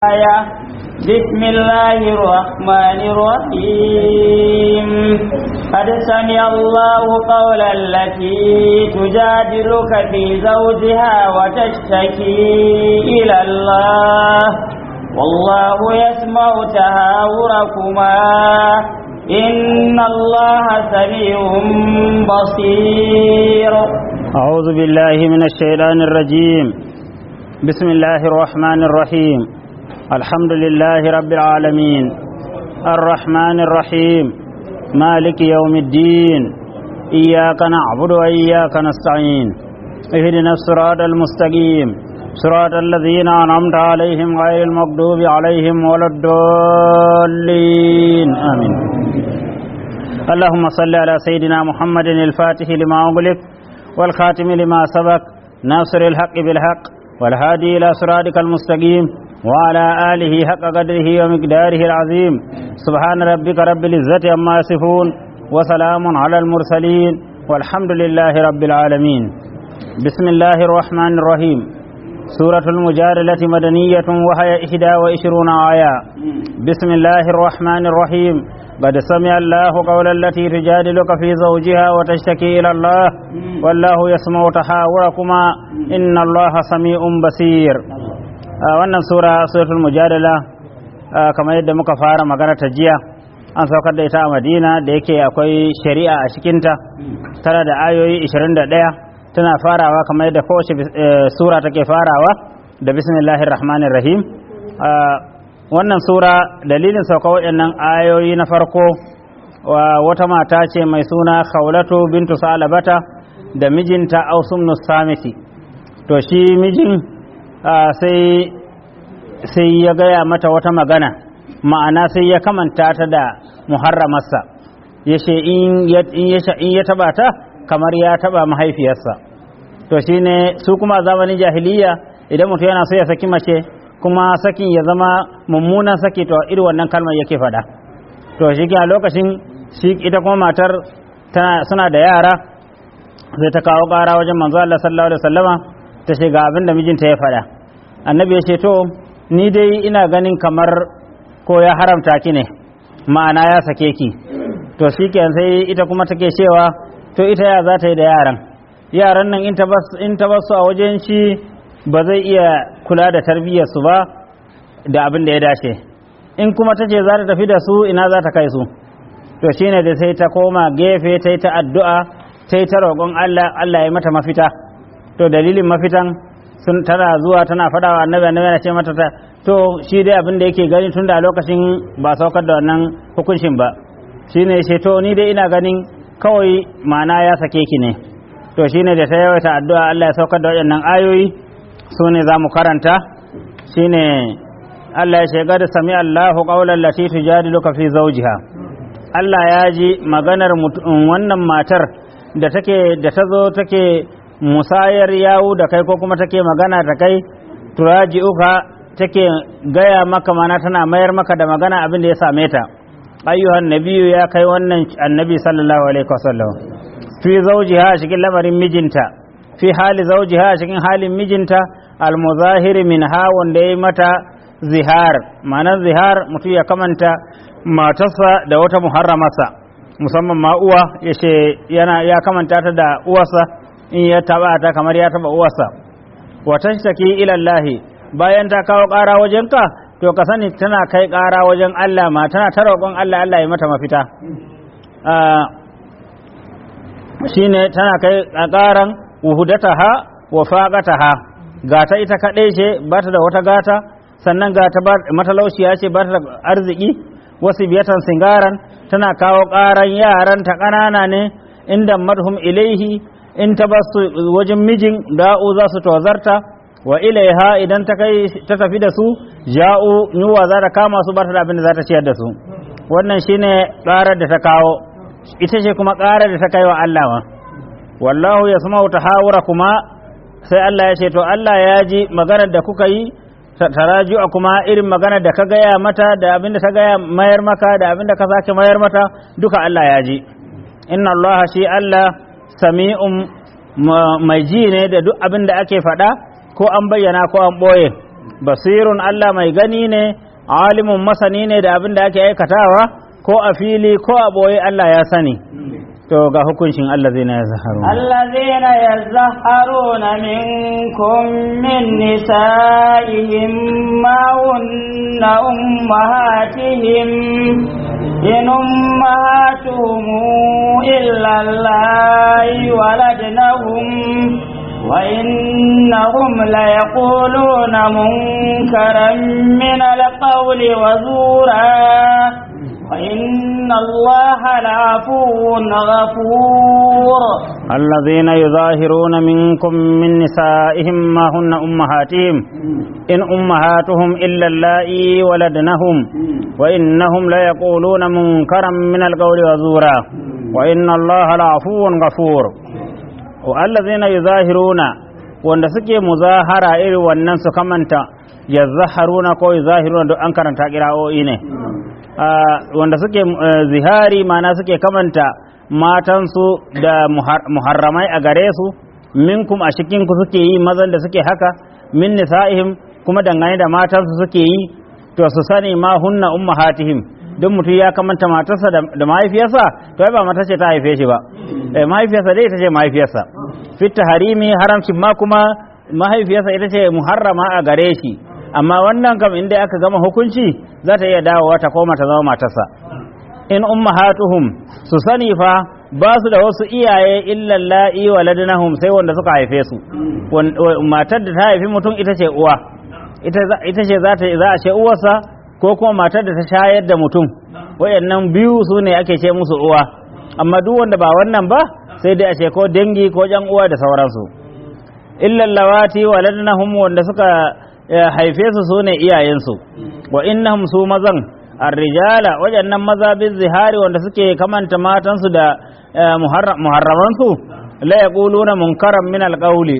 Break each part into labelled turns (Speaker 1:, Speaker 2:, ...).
Speaker 1: آية بسم الله الرحمن الرحيم قد سمع الله قول التي تجادلك في زوجها وتشتكي إلى الله والله يسمع تهاوركما إن الله سميع بصير
Speaker 2: أعوذ بالله من الشيطان الرجيم بسم الله الرحمن الرحيم الحمد لله رب العالمين الرحمن الرحيم مالك يوم الدين إياك نعبد وإياك نستعين اهدنا الصراط المستقيم صراط الذين أنعمت عليهم غير المغضوب عليهم ولا الضالين آمين اللهم صل على سيدنا محمد الفاتح لما أغلق والخاتم لما سبق ناصر الحق بالحق والهادي إلى صراطك المستقيم وعلى آله حق قدره ومقداره العظيم سبحان ربك رب العزة عما يصفون وسلام على المرسلين والحمد لله رب العالمين بسم الله الرحمن الرحيم سورة المجادلة مدنية وهي إحدى وعشرون آية بسم الله الرحمن الرحيم قد سمع الله قول التي تجادلك في زوجها وتشتكي إلى الله والله يسمع تحاوركما إن الله سميع بصير wannan sura suratul mujadala kamar yadda muka fara magana ta jiya an saukar da ita a madina da yake akwai shari'a a cikinta tana da ayoyi 21 tana farawa kamar yadda kowace sura take farawa da bismillahir rahmanir rahim wannan sura dalilin sauka waɗannan ayoyi na farko wata mata ce mai suna khawlatu bintu salabata da mijinta ausum samiti to shi mijin sai sai ya gaya mata wata magana ma'ana sai ya kamanta ta da muharramarsa ya ce in ya taba ta kamar ya taba mahaifiyarsa to shine su kuma zamanin jahiliya idan mutum yana so ya saki mace kuma sakin ya zama mummunan saki to irin wannan kalmar yake faɗa to shi a lokacin shi ita kuma matar suna da yara sai ta kawo ƙara wajen manzo Allah sallallahu alaihi wasallama ta ce ga abin da mijinta ya faɗa annabi ya ce to ni dai ina ganin kamar ko ya haramta ki ne ma'ana ya sake ki to shi sai ita kuma take cewa to ita ya za ta yi da yaran yaran nan in ta basu a wajen shi ba zai iya kula da tarbiyyarsu ba da abin da ya dace in kuma ta ce za ta tafi da su ina za ta kai su to shine da sai ta koma gefe ta yi ta addu'a ta yi ta roƙon Allah Allah ya mata mafita to dalilin mafitan sun tana zuwa tana faɗawa annabi annabi yana ce mata ta to shi dai abin da yake gani tun da lokacin ba saukar da wannan hukuncin ba shine ce to ni dai ina ganin kawai ma'ana ya sake ki ne to shine da ta yawaita addu'a Allah ya saukar da waɗannan ayoyi su ne za mu karanta shine Allah ya shiga da sami Allahu qawlan lati tujadiluka fi zawjiha Allah ya ji maganar wannan matar da take da ta zo take musayar yawu da kai ko kuma take magana da kai turaji'uka take gaya maka mana tana mayar maka da magana abin da ya same ta ayyuhan nabiyu ya kai wannan annabi sallallahu alaihi wasallam fi zawjiha cikin lamarin mijinta fi hali zawjiha cikin halin mijinta almuzahiri min ha wanda ya mata zihar ma'anar zihar mutum ya kamanta matarsa da wata muharramarsa musamman ma uwa ya ce yana ya kamanta ta da uwarsa in ya taba ta kamar ya taba uwarsa wa tashtaki ila Allah bayan ta kawo ƙara wajenka to ka sani tana kai ƙara wajen Allah ma tana ta roƙon Allah Allah ya mata mafita shine tana kai ƙaran wuhudataha wa faqataha gata ita kaɗai ce ba ta da wata gata sannan gata matalaushiya ce ba ta da arziki wasu biyatan singaran tana kawo ƙaran yaran ta ƙanana ne inda madhum ilaihi in ta basu wajen mijin da'u za su tozarta wa ilaiha idan ta kai ta tafi da su ja'u yuwa za ta kama su ba ta da abin da za ta ciyar da su wannan shine ƙarar da ta kawo ita ce kuma ƙarar da ta kai wa Allah ma wallahu yasma'u tahawura kuma sai Allah ya ce to Allah ya ji maganar da kuka yi taraju'a kuma irin maganar da ka gaya mata da abin da ta gaya mayar maka da abin da ka sake mayar mata duka Allah ya ji inna Allah shi Allah sami'un mai ji ne da duk abin da ake faɗa ko an bayyana ko an ɓoye basirun Allah mai gani ne alimun masani ne da abin da ake aikatawa ko a fili ko a boye Allah ya sani to ga hukuncin Allah zai na ya zaharu
Speaker 1: الذين يزهرون منكم من نسائهم ما هن أمهاتهم إن أمهاتهم إلا الله ولدنهم وإنهم ليقولون منكرا من القول وزورا وإن الله لعفو غفور
Speaker 2: الذين يظاهرون منكم من نسائهم ما هن أمهاتهم إن أمهاتهم إلا اللائي ولدنهم وإنهم ليقولون منكرا من القول وزورا وإن الله لعفو غفور والذين يظاهرون wanda suke muzahara iri wannan su kamanta yazzaharuna ko yuzahiruna duk an karanta kira'o'i ne wanda suke zihari mana suke kamanta matansu da muharramai a gare su minkum a cikinku suke yi mazan da suke haka min nisa'ihim kuma dangane da matansu suke yi to su sani ma hunna ummahatihim duk mutum ya kamanta matarsa da mahaifiyarsa to ai ba mata ce ta haife shi ba eh mahaifiyarsa dai ita ce mahaifiyarsa fit harimi haramcin ma kuma mahaifiyarsa ita ce muharrama a gare shi amma wannan kam inda aka gama hukunci za ta iya dawowa ta koma ta zama matarsa in ummahatuhum su sani fa ba su da wasu iyaye illa la'i waladnahum sai wanda suka haife su matar da ta haifi mutum ita ce uwa ita ce za ta za a ce uwarsa ko kuma matar da ta shayar da mutum wayannan biyu su ne ake ce musu uwa amma duk wanda ba wannan ba sai dai a ce ko dangi ko jan uwa da sauransu illa lawati waladnahum wanda suka haife su su ne iyayensu wa innahum su mazan arrijala wajannan maza bin zihari wanda suke kamanta matansu da muharramansu la yaquluna munkaran min alqawli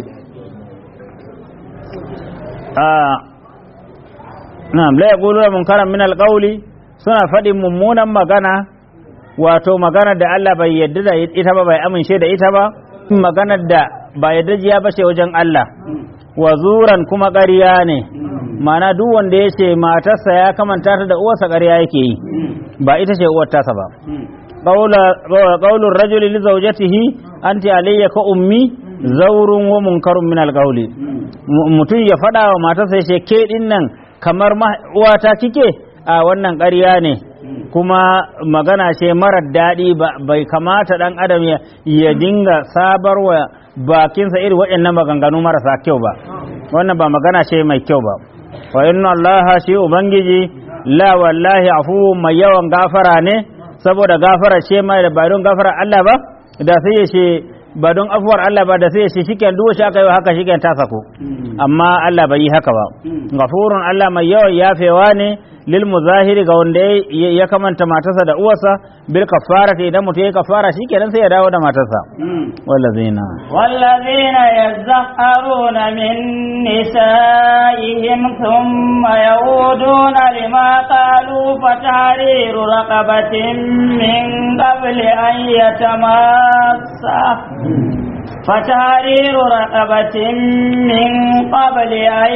Speaker 2: na'am la yaquluna munkaran min alqawli suna faɗin mummunan magana wato magana da Allah bai yadda da ita ba bai amince da ita ba maganar da ba yadda jiya ba ce wajen Allah wazuran kuma ƙarya ne mana duk wanda ya ce matarsa ya kamanta ta da uwarsa ƙarya yake yi ba ita ce uwar tasa ba qaulur rajuli li zawjatihi anti alayya ka ummi zaurun wa munkarun min alqawli mutum ya faɗa wa matarsa ya ce ke din nan kamar uwata kike a wannan ƙarya ne kuma magana ce marar daɗi bai kamata ɗan adam ya dinga sabarwa bakinsa irin waɗannan maganganu marasa kyau ba wannan ba magana ce mai kyau ba wa inna Allah shi ubangiji la wallahi afu mai yawan gafara ne saboda gafara ce mai da ba don gafara Allah ba da sai ya ce ba don afuwar Allah ba da sai ya ce shiken duk shi aka yi haka shiken ta sako amma Allah bai yi haka ba gafurun Allah mai yawan yafewa ne lil muzahiri ga wanda ya kamanta matarsa da uwarsa bil kafara idan mutum ya kafara shikenan sai ya dawo da matarsa wallazina
Speaker 1: wallazina yazharuna min nisaihim thumma yauduna lima qalu fatahriru raqabatin min qabli an yatamassa فتحرير رقبة من قبل أن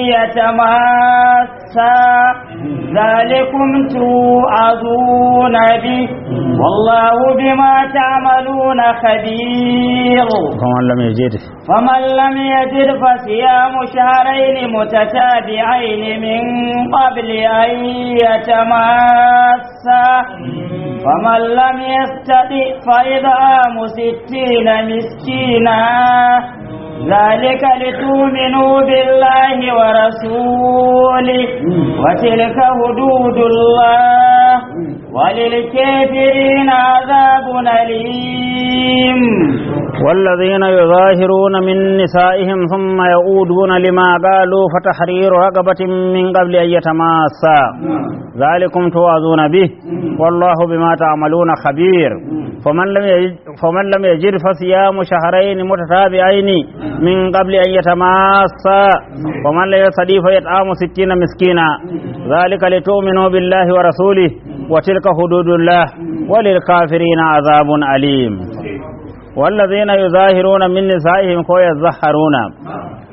Speaker 1: يتماسا ذلكم توعظون به والله بما تعملون خبير
Speaker 2: فمن لم يجد
Speaker 1: فمن لم يجد فصيام شهرين متتابعين من قبل أن يتماسا فمن لم يستطع فإطعام ستين مسكينا ذلك لتؤمنوا بالله ورسوله وتلك حدود الله وللكافرين عذاب أليم
Speaker 2: والذين يظاهرون من نسائهم ثم يعودون لما قالوا فتحرير رقبة من قبل أن يتماسا ذلكم توعظون به والله بما تعملون خبير فمن لم يجد, فمن لم يجد فصيام شهرين متتابعين من قبل أن يتماسا ومن لم يستطيع فيطعام ستين مسكينا ذلك لتؤمنوا بالله ورسوله وتلك حدود الله وللكافرين عذاب أليم والذين يظاهرون من نسائهم كو يظهرون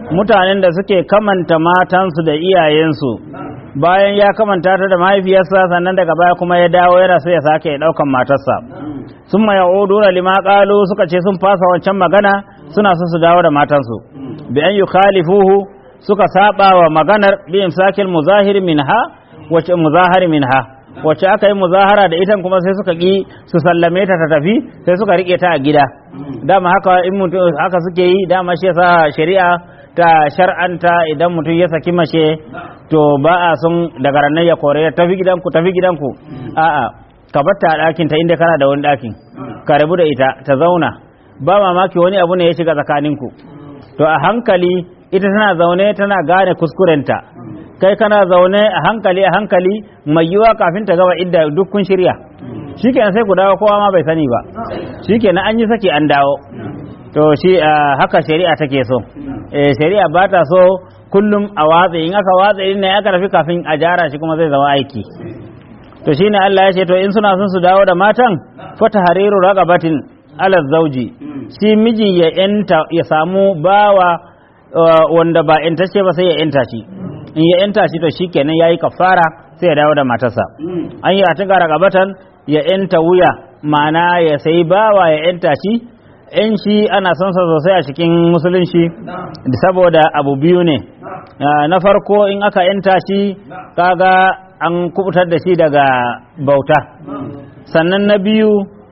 Speaker 2: mutanen da suke kamanta matansu da iyayensu bayan ya kamanta ta da mahaifiyarsa sannan daga baya kuma ya dawo yana so ya sake ɗaukan matarsa sun ma ya'uduna lima qalu suka ce sun fasa wancan magana suna so su dawo da matansu bi an yukhalifuhu suka saba wa maganar bi imsakil muzahir minha wace muzahir minha wacce aka yi muzahara da ita kuma sai suka ki su sallame ta ta tafi sai suka rike ta a gida dama haka in mutum haka suke yi dama shi yasa shari'a ta shar'anta idan mutum ya saki mace to ba a sun daga ranar ya kore tafi gidanku tafi gidanku a'a ka batta a ɗakin ta inda kana da wani ɗakin ka rabu da ita ta zauna ba mamaki wani abu ne ya shiga tsakaninku to a hankali ita tana zaune tana gane kuskurenta kai kana zaune a hankali a hankali mai yiwa kafin ta gaba idda duk kun shirya shikenan sai ku dawo kowa ma bai sani ba shikenan an yi saki an dawo to shi haka shari'a take so eh shari'a ba ta so kullum a watsa in aka watsa in ne aka tafi kafin a jara shi kuma zai zama aiki to shine Allah ya ce to in suna son su dawo da matan fata hariru ragabatin ala zauji shi mijin ya yanta ya samu bawa wanda ba yantacce ba sai ya yanta shi in ya yanta shi to shikenan yayi kafara sai ya dawo da matarsa an yi a tuga ragabatan ya yanta wuya ma'ana ya sai bawa ya yanta shi yan shi ana son sa sosai a cikin musulunci saboda abu biyu ne na farko in aka yanta shi kaga an kubutar da shi daga bauta sannan na biyu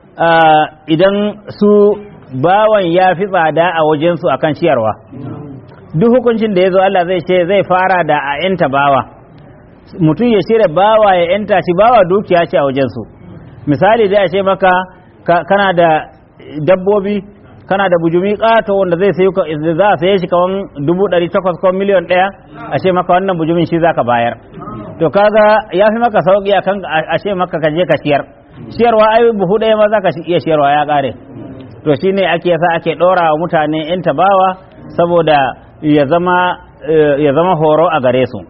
Speaker 2: idan su bawan ya fi tsada a wajensu akan ciyarwa duk hukuncin da ya zo Allah zai ce zai fara da a yanta bawa mutum ya shirya bawa ya yanta shi bawa dukiya ce a wajensu misali dai a ce maka kana da dabbobi kana da bujumi ƙato wanda zai sayi za a saye shi kawan dubu ɗari takwas ko miliyan ɗaya a ce maka wannan bujumin shi zaka bayar to kaga ya fi maka sauƙi a kan a ce maka ka je ka ciyar ciyarwa ai buhu ɗaya ma za ka iya ciyarwa ya ƙare to shine ake yasa ake ɗora wa mutane yan tabawa saboda ya zama ya zama horo a gare su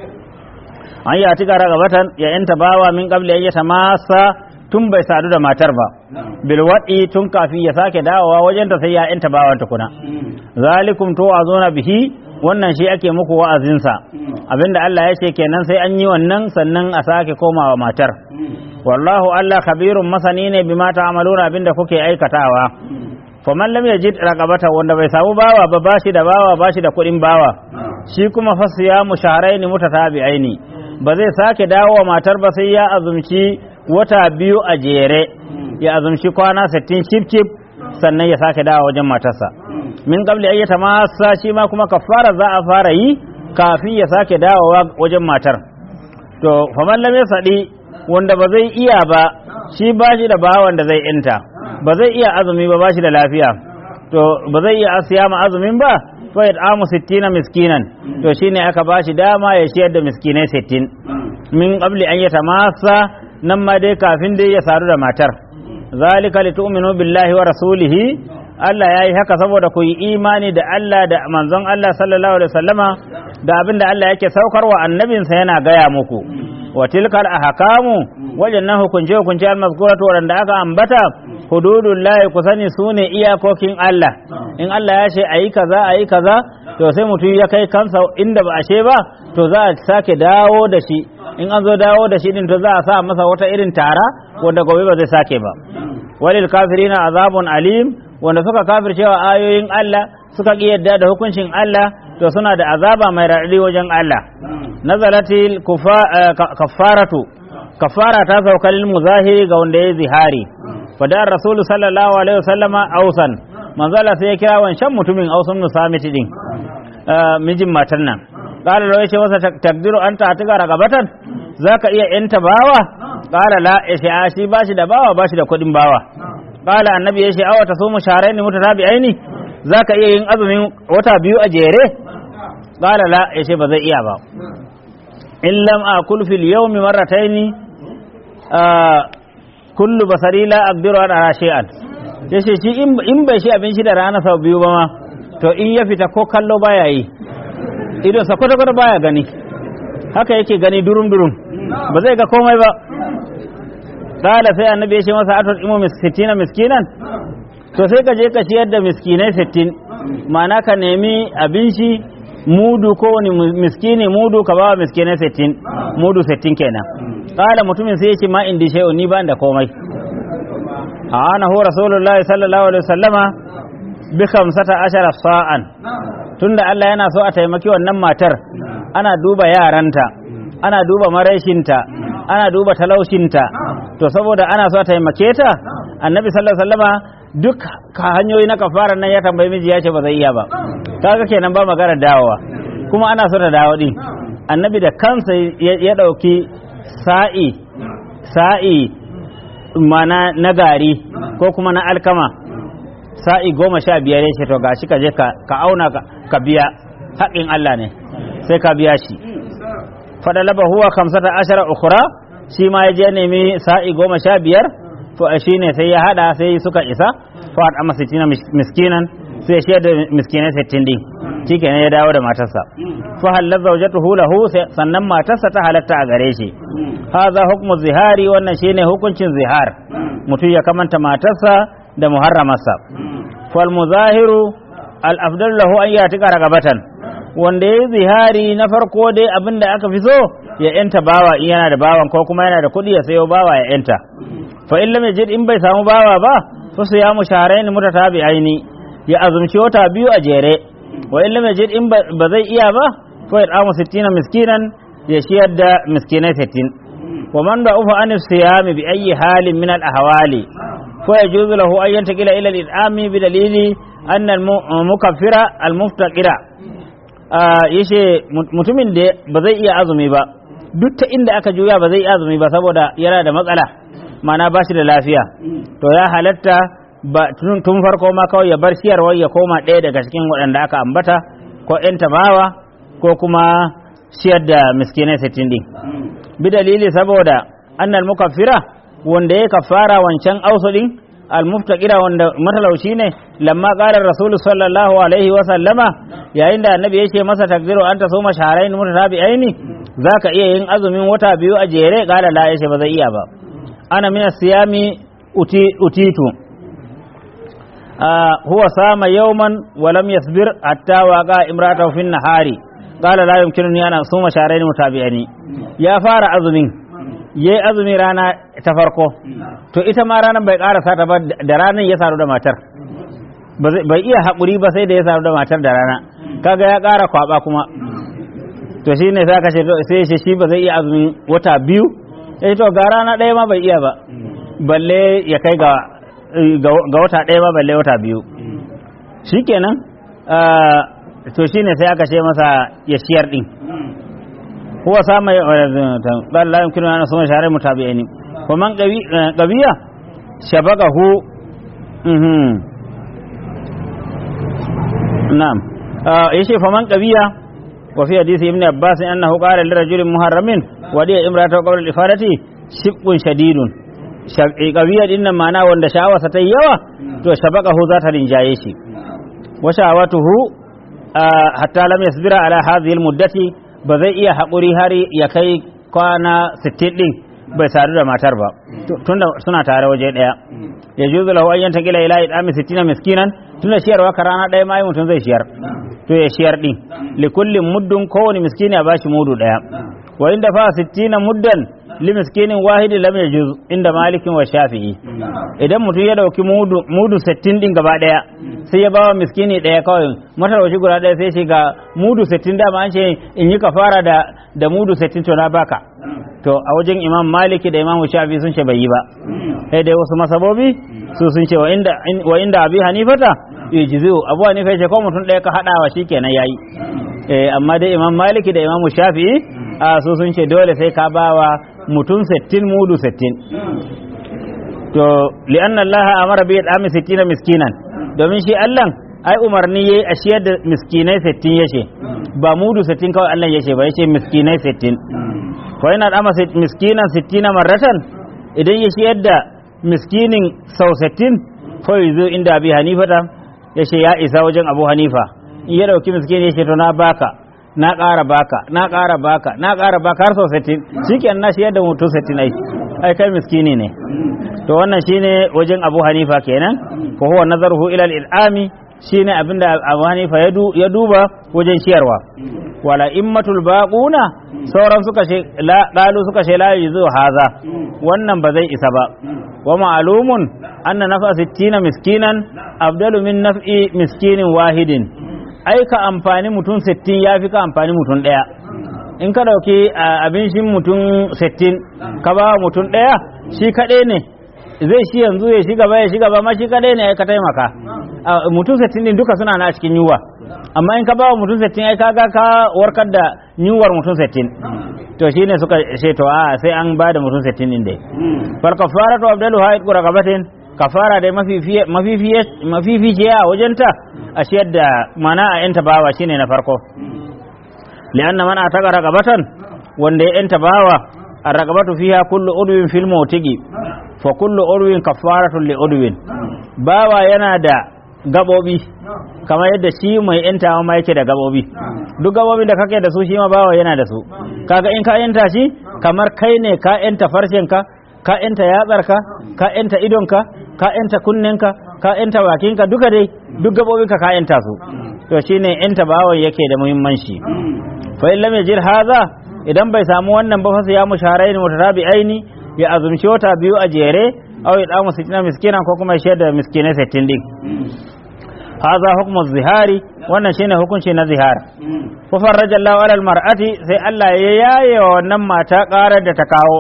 Speaker 2: an yi a tikara gabatan ya yan tabawa min qabli an yatamassa tun bai sadu da matar ba bilwaɗi tun kafin ya sake dawowa wajen ta sai ya yanta bawan tukuna zalikum to azuna bihi wannan shi ake muku wa'azinsa abinda Allah ya ce kenan sai an yi wannan sannan a sake komawa matar wallahu Allah khabirun masani ne bima ta'maluna abinda kuke aikatawa faman lam yajid raqabata wanda bai samu bawa ba bashi da bawa bashi da kuɗin bawa shi kuma fasiyamu shahrayn mutatabi'aini ba zai sake dawowa matar ba sai ya azumci wata biyu a jere ya azumci kwana 60 cif cif sannan ya sake dawo wajen matarsa min qabli ayyata masa shi ma kuma kafara za a fara yi kafin ya sake dawowa wajen matar to faman lam yasadi wanda ba zai iya ba shi ba shi da bawan da zai inta ba zai iya azumi ba ba shi da lafiya to ba zai iya asiya ma azumin ba fa yat'amu 60 miskinan to shine aka ba shi dama ya ciyar da miskinai 60 min qabli an yatamassa nan ma dai kafin dai ya sadu da matar zalika litu'minu billahi wa rasulihi Allah ya yi haka saboda ku yi imani da Allah da manzon Allah sallallahu alaihi wasallama da abin da Allah yake saukarwa annabinsa yana gaya muku wa tilkal ahkamu wajannan hukunce hukunce al-mazkuratu wanda aka ambata hududullahi ku sani sune iyakokin Allah in Allah ya ce ayi kaza ayi kaza to sai mutum ya kai kansa inda ba ashe ba to za a sake dawo da shi in an zo dawo da shi din to za a sa masa wata irin tara wanda gobe ba zai sake ba walil kafirina azabun alim wanda suka kafircewa ayoyin Allah suka ki yadda da hukuncin Allah to suna da azaba mai raɗaɗi wajen Allah nazalatil kafaratu kafara ta sauka lil muzahiri ga wanda ya zihari fadar rasul sallallahu alaihi wasallama ausan manzala sai ya kira wancan mutumin ausun nusamiti din mijin matan nan qala law yace masa takdiru anta atiga ragabatan zaka iya yanta bawa qala la yace a shi bashi da bawa bashi da kudin bawa qala annabi yace awa ta sumu sharaini mutatabi'aini zaka iya yin azumin wata biyu a jere qala la yace ba zai iya ba in lam akul fil yawmi marrataini kullu basari la aqdiru ala shay'an yace shi in bai shi abinci da rana sau biyu ba ma to in ya fita ko kallo baya yi idon sa kwata kwata baya gani haka yake gani durum durum ba zai ga komai ba kala sai annabi ya ce masa atul imu sittina miskinan to sai ka je ka ciyar da miskinai sittin ma'ana ka nemi abinci mudu ko wani miskini mudu ka bawa miskinai sittin mudu sittin kenan kala mutumin sai yake ma indi shay'un ni ban da komai ana hu rasulullahi sallallahu alaihi wasallama bi khamsata ashara sa'an tunda Allah yana so a taimaki wannan matar ana duba yaranta ana duba maraishinta ana duba talaushinta to saboda ana so a taimake ta annabi sallallahu alaihi wasallama duk ka hanyoyi na kafara nan ya tambayi miji ya ce ba zai iya ba kaga kenan ba magana dawowa kuma ana so ta dawo din annabi da kansa ya dauki sa'i sa'i mana na gari ko kuma na alkama sa'i goma sha biyar ya ce to gashi ka je ka auna ka biya haƙin Allah ne sai ka biya shi fadalaba huwa kamsata ashara ukura shi ma ya je nemi sa'i goma sha biyar to shi ne sai ya hada sai suka isa fa amma sittina miskinan sai shi da miskinai sittin din shi kenan ya dawo da matarsa fa halal zawjatuhu lahu sannan matarsa ta halatta a gare shi hadha hukmu zihari wannan shine hukuncin zihar mutum ya kamanta matarsa da muharramarsa fal muzahiru al afdal lahu an yatika ragabatan wanda ya zihari na farko dai abinda aka fi so ya yanta bawa in yana da bawan ko kuma yana da kuɗi ya sayo bawa ya yanta fa in lam yajid in bai samu bawa ba fa su ya musharain mutatabi'aini ya azumci wata biyu a jere wa in lam yajid in ba zai iya ba fa ya amu 60 miskinan ya shiyar da miskinai 60 wa man da ufa an siyam bi ayi halin min al ahwali fa yajuzu lahu an yantaqila ila al idami bi dalili an al mukaffira al muftaqira yace mutumin da ba zai iya azumi ba duk ta inda aka juya ba zai iya azumi ba saboda yana da matsala mana ba shi da lafiya to ya halatta ba tun farko ma kawai ya bar siyarwar ya koma ɗaya daga cikin waɗanda aka ambata ko ‘yan tabawa ko kuma siyar da miskinai sittin din bi dalili saboda annal mukaffira wanda ya kafara wancan ausudin almuftaqira wanda matalauci ne lamma qala rasulu sallallahu alaihi wa sallama yayin da annabi yace masa takdiru anta suma shahrayn mutatabi'aini zaka iya yin azumin wata biyu a jere qala la yace ba zai iya ba ana min siyami utitu huwa sama yawman wa lam yasbir hatta waqa imratahu fi nahari qala la yumkinuni an asuma shahrayn mutabi'ani ya fara azumin yayi azumi rana ta farko to ita ma ranar bai karasa ta ba da ranar ya saru da matar bai iya haƙuri ba sai da ya saru da matar da rana kaga ya ƙara kwaba kuma to shi ne sai ka ce sai shi shi ba zai iya azumin wata biyu eh to ga rana ɗaya ma bai iya ba balle ya kai ga ga wata ɗaya ma balle wata biyu shikenan to shine sai aka ce masa ya shiyar din huwa sama qala la yumkinu an asuma shahra mutabi'aini wa man qawiya shabaqahu mhm na'am yace fa man qawiya wa fi hadisi ibn abbas annahu qala li rajulin muharramin wa diya imratu qabla al-ifadati shibqun shadidun qawiya din nan ma'ana wanda sha'awarsa ta yawa to shabaqahu za ta rinjaye shi wa sha'awatuhu hatta lam yasbira ala hadhihi al-muddati ba zai iya haƙuri har ya kai kwana 60 din bai sadu da matar ba tunda suna tare waje daya ya juzu lahu ayyan taqila ila idami 60 miskinan tunda shiyarwa ka rana daya mai mutum zai shiyar to ya shiyar din li kullin muddun kowani miskini a bashi mudu daya wa inda fa 60 muddan li miskinin wahidi lam yajuz inda malikin wa shafi'i idan mutum ya dauki mudu mudu 60 din gaba daya sai ya bawa miskini daya kawai matalauci guda daya sai shi ga mudu 60 dama an ce in yi kafara da da mudu 60 to na baka to a wajen imam maliki da imam shafi sun ce bai yi ba sai dai wasu masabobi su sun ce wa inda wa inda abi hanifata yujziu abu hanifa ce ko mutum daya ka hadawa shikenan yayi eh amma dai imam maliki da imam shafi a su sun ce dole sai ka bawa mutum 60 mudu 60 to li'anna Allah amara bi yad'ami 60 miskinan domin shi Allah ai umarni yayi a shiyar da miskinai 60 yace ba mudu 60 kawai Allah yace ba yace miskinai 60 fa yana da miskinan 60 marratan idan ya shiyar da miskinin sau 60 fa yazo inda Abi Hanifa ta yace ya isa wajen Abu Hanifa in ya dauki miskini yace to na baka na ƙara baka na ƙara baka na ƙara baka har sau 60 shikenan na shiyar da mutum 60 ai ai kai miskini ne to wannan shine wajen Abu Hanifa kenan fa huwa nazaruhu ila al-il'ami shine abinda Abu Hanifa ya du- ya duba wajen ciyarwa wala immatul baquna sauran suka ce la qalu suka ce la yuzu haza wannan ba zai isa ba wa ma'lumun anna nafa 60 miskinan afdalu min naf'i miskinin wahidin ai ka amfani mutum 60 yafi ka amfani mutum daya in ka dauki a, abincin mutum 60 ka ba mutum daya shi kadai ne zai shi yanzu ya shiga ba ya shiga ba ma shi kadai ne ai ka taimaka A, mutum 60 din duka suna na cikin yunwa amma in ka ba wa mutum 60 ai kaga ka warkar da yunwar mutum 60 to shine suka ce to a sai an ba da mutum 60 din dai fal kafaratu abdalu haid quraqabatin kafara dai mafifiye mafifiye mafifiye a wajenta a shiyar da mana a yanta bawa shine na farko li'anna man ataka raqabatan wanda ya yanta bawa ar-raqabatu fiha kullu udwin fil mawtigi fa kullu udwin kafaratun li udwin bawa yana da gabobi kamar yadda shi mai yantawa ma yake da gabobi duk gabobin da kake da su shi ma bawa yana da su kaga in ka yanta shi kamar kai ne ka yanta farshenka ka yanta yatsarka ka yanta idonka ka yanta kunnenka ka yanta bakinka duka dai duk gabobinka ka yanta su to shine yanta bawan yake da muhimmanci fa in lam yajid hadha idan bai samu wannan ba fa ya musharain mutarabi'aini ya azumci wata biyu a jere aw ya damu sittina miskinan ko kuma ya shayar da miskinai 60 din hadha hukmu zihari wannan shine hukunci na zihar fa farraja Allahu ala almar'ati sai Allah ya yaye wa wannan mata karar da ta kawo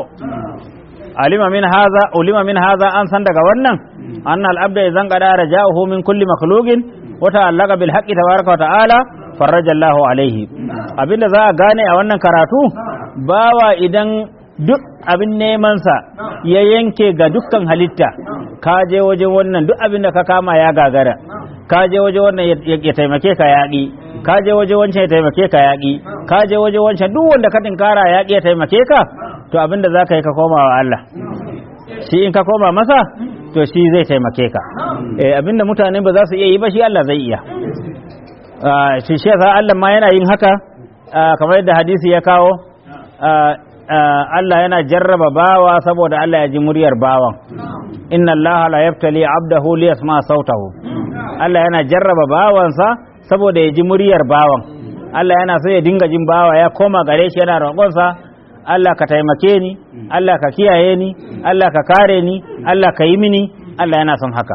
Speaker 2: alima min hadha ulima min hadha an san daga wannan anna al-abda idan qada raja'uhu min kulli makhluqin wa ta'allaqa bil haqqi tabaraka wa ta'ala farraja Allahu alaihi abinda za a gane a wannan karatu bawa idan duk abin nemansa ya yanke ga dukkan halitta ka je waje wannan duk abin da ka kama ya gagara ka je waje wannan ya ya taimake ka yaƙi ka je waje wancan ya taimake ka yaƙi ka je waje wancan duk wanda ka tinkara yaƙi ya taimake ka to abin da za ka yi ka koma wa Allah shi in ka koma masa to shi zai taimake ka eh, abin da mutane ba za su iya yi ba shi Allah zai iya Ah, shi shi yasa Allah ma yana yin haka ah, kamar yadda hadisi ya kawo ah, ah, Allah yana jarraba bawa saboda Allah ya ji muryar bawan inna Allah la yaftali abdahu li yasma sautahu Allah yana jarraba bawansa saboda ya ji muryar bawan Allah yana so ya dinga jin bawa ya koma gare shi yana roƙonsa Allah ka taimake ni Allah ka kiyaye ni Allah ka kare ni Allah ka yi mini Allah yana son haka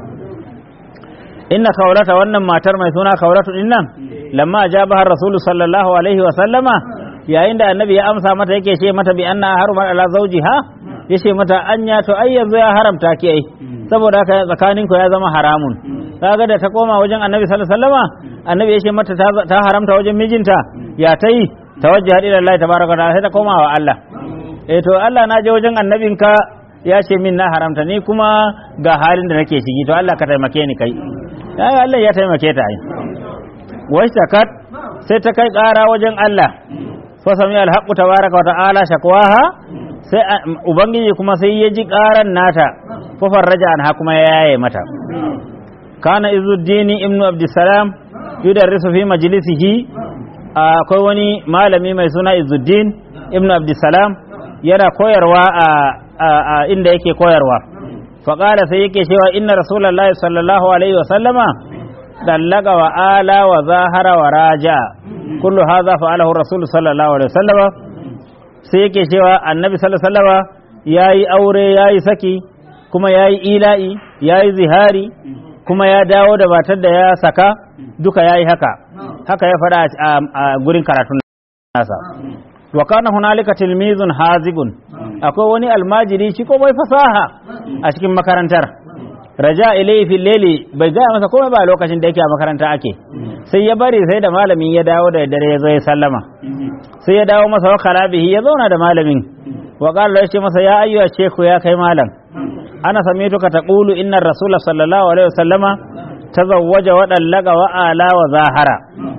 Speaker 2: inna kaurata wannan matar mai suna kauratu din nan lamma ajabaha rasulu sallallahu alaihi wa sallama yayin da annabi ya amsa mata yake ce mata bi anna harumat ala zawjiha yace mata anya to ai yanzu ya haramta ki ai saboda haka tsakanin ku ya zama haramun kaga da ta koma wajen annabi sallallahu alaihi wasallama annabi yace mata ta- ta haramta wajen mijinta ya ta yi tawajjaha ila Allah tabaraka wa ta'ala sai ta koma wa Allah eh to Allah na je wajen annabinka ya ce min na haramta ni kuma ga halin da nake ciki to Allah ka taimake ni kai ai Allah ya taimake ta ai washtakat sai ta kai ƙara wajen Allah fa sami alhaqu tabaraka wa ta'ala shakwaha sai a- ubangiji kuma sai ya ji ƙaran nata fa farraja anha kuma ya yaye mata kana izuddini ibnu abdussalam yudarrisu fi majlisihi akwai wani malami mai suna izuddin ibnu abdussalam yana koyarwa a a- a inda yake koyarwa faƙala sai yake cewa inna rasulullahi sallallahu alaihi wa sallama dallaga wa ala wa zahara wa raja kullu hadha fa'alahu rasul sallallahu alaihi wa sallama sai yake cewa annabi sallallahu alaihi wa sallama yayi aure yayi saki kuma yayi ila'i yayi zihari kuma ya dawo da matar da ya saka duka yayi haka haka ya faɗa a- a gurin karatun nasa wa kana hunalika tilmizun hazigun akwai wani almajiri shi ko bai fasaha a cikin makarantar raja ilayhi fil layli bai gaya masa komai ba lokacin da yake a makaranta ake sai ya bari sai da malamin ya dawo da dare ya zo ya sallama sai ya dawo masa wakala bihi ya zauna da malamin wa qala ya ce masa ya ayyuha sheku ya kai malam ana samituka taqulu inna rasula sallallahu alaihi wasallama tazawwaja wa dallaga wa ala wa zahara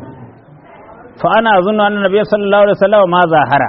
Speaker 2: fa ana azunnu anna nabiyyu sallallahu alaihi wasallam ma zahara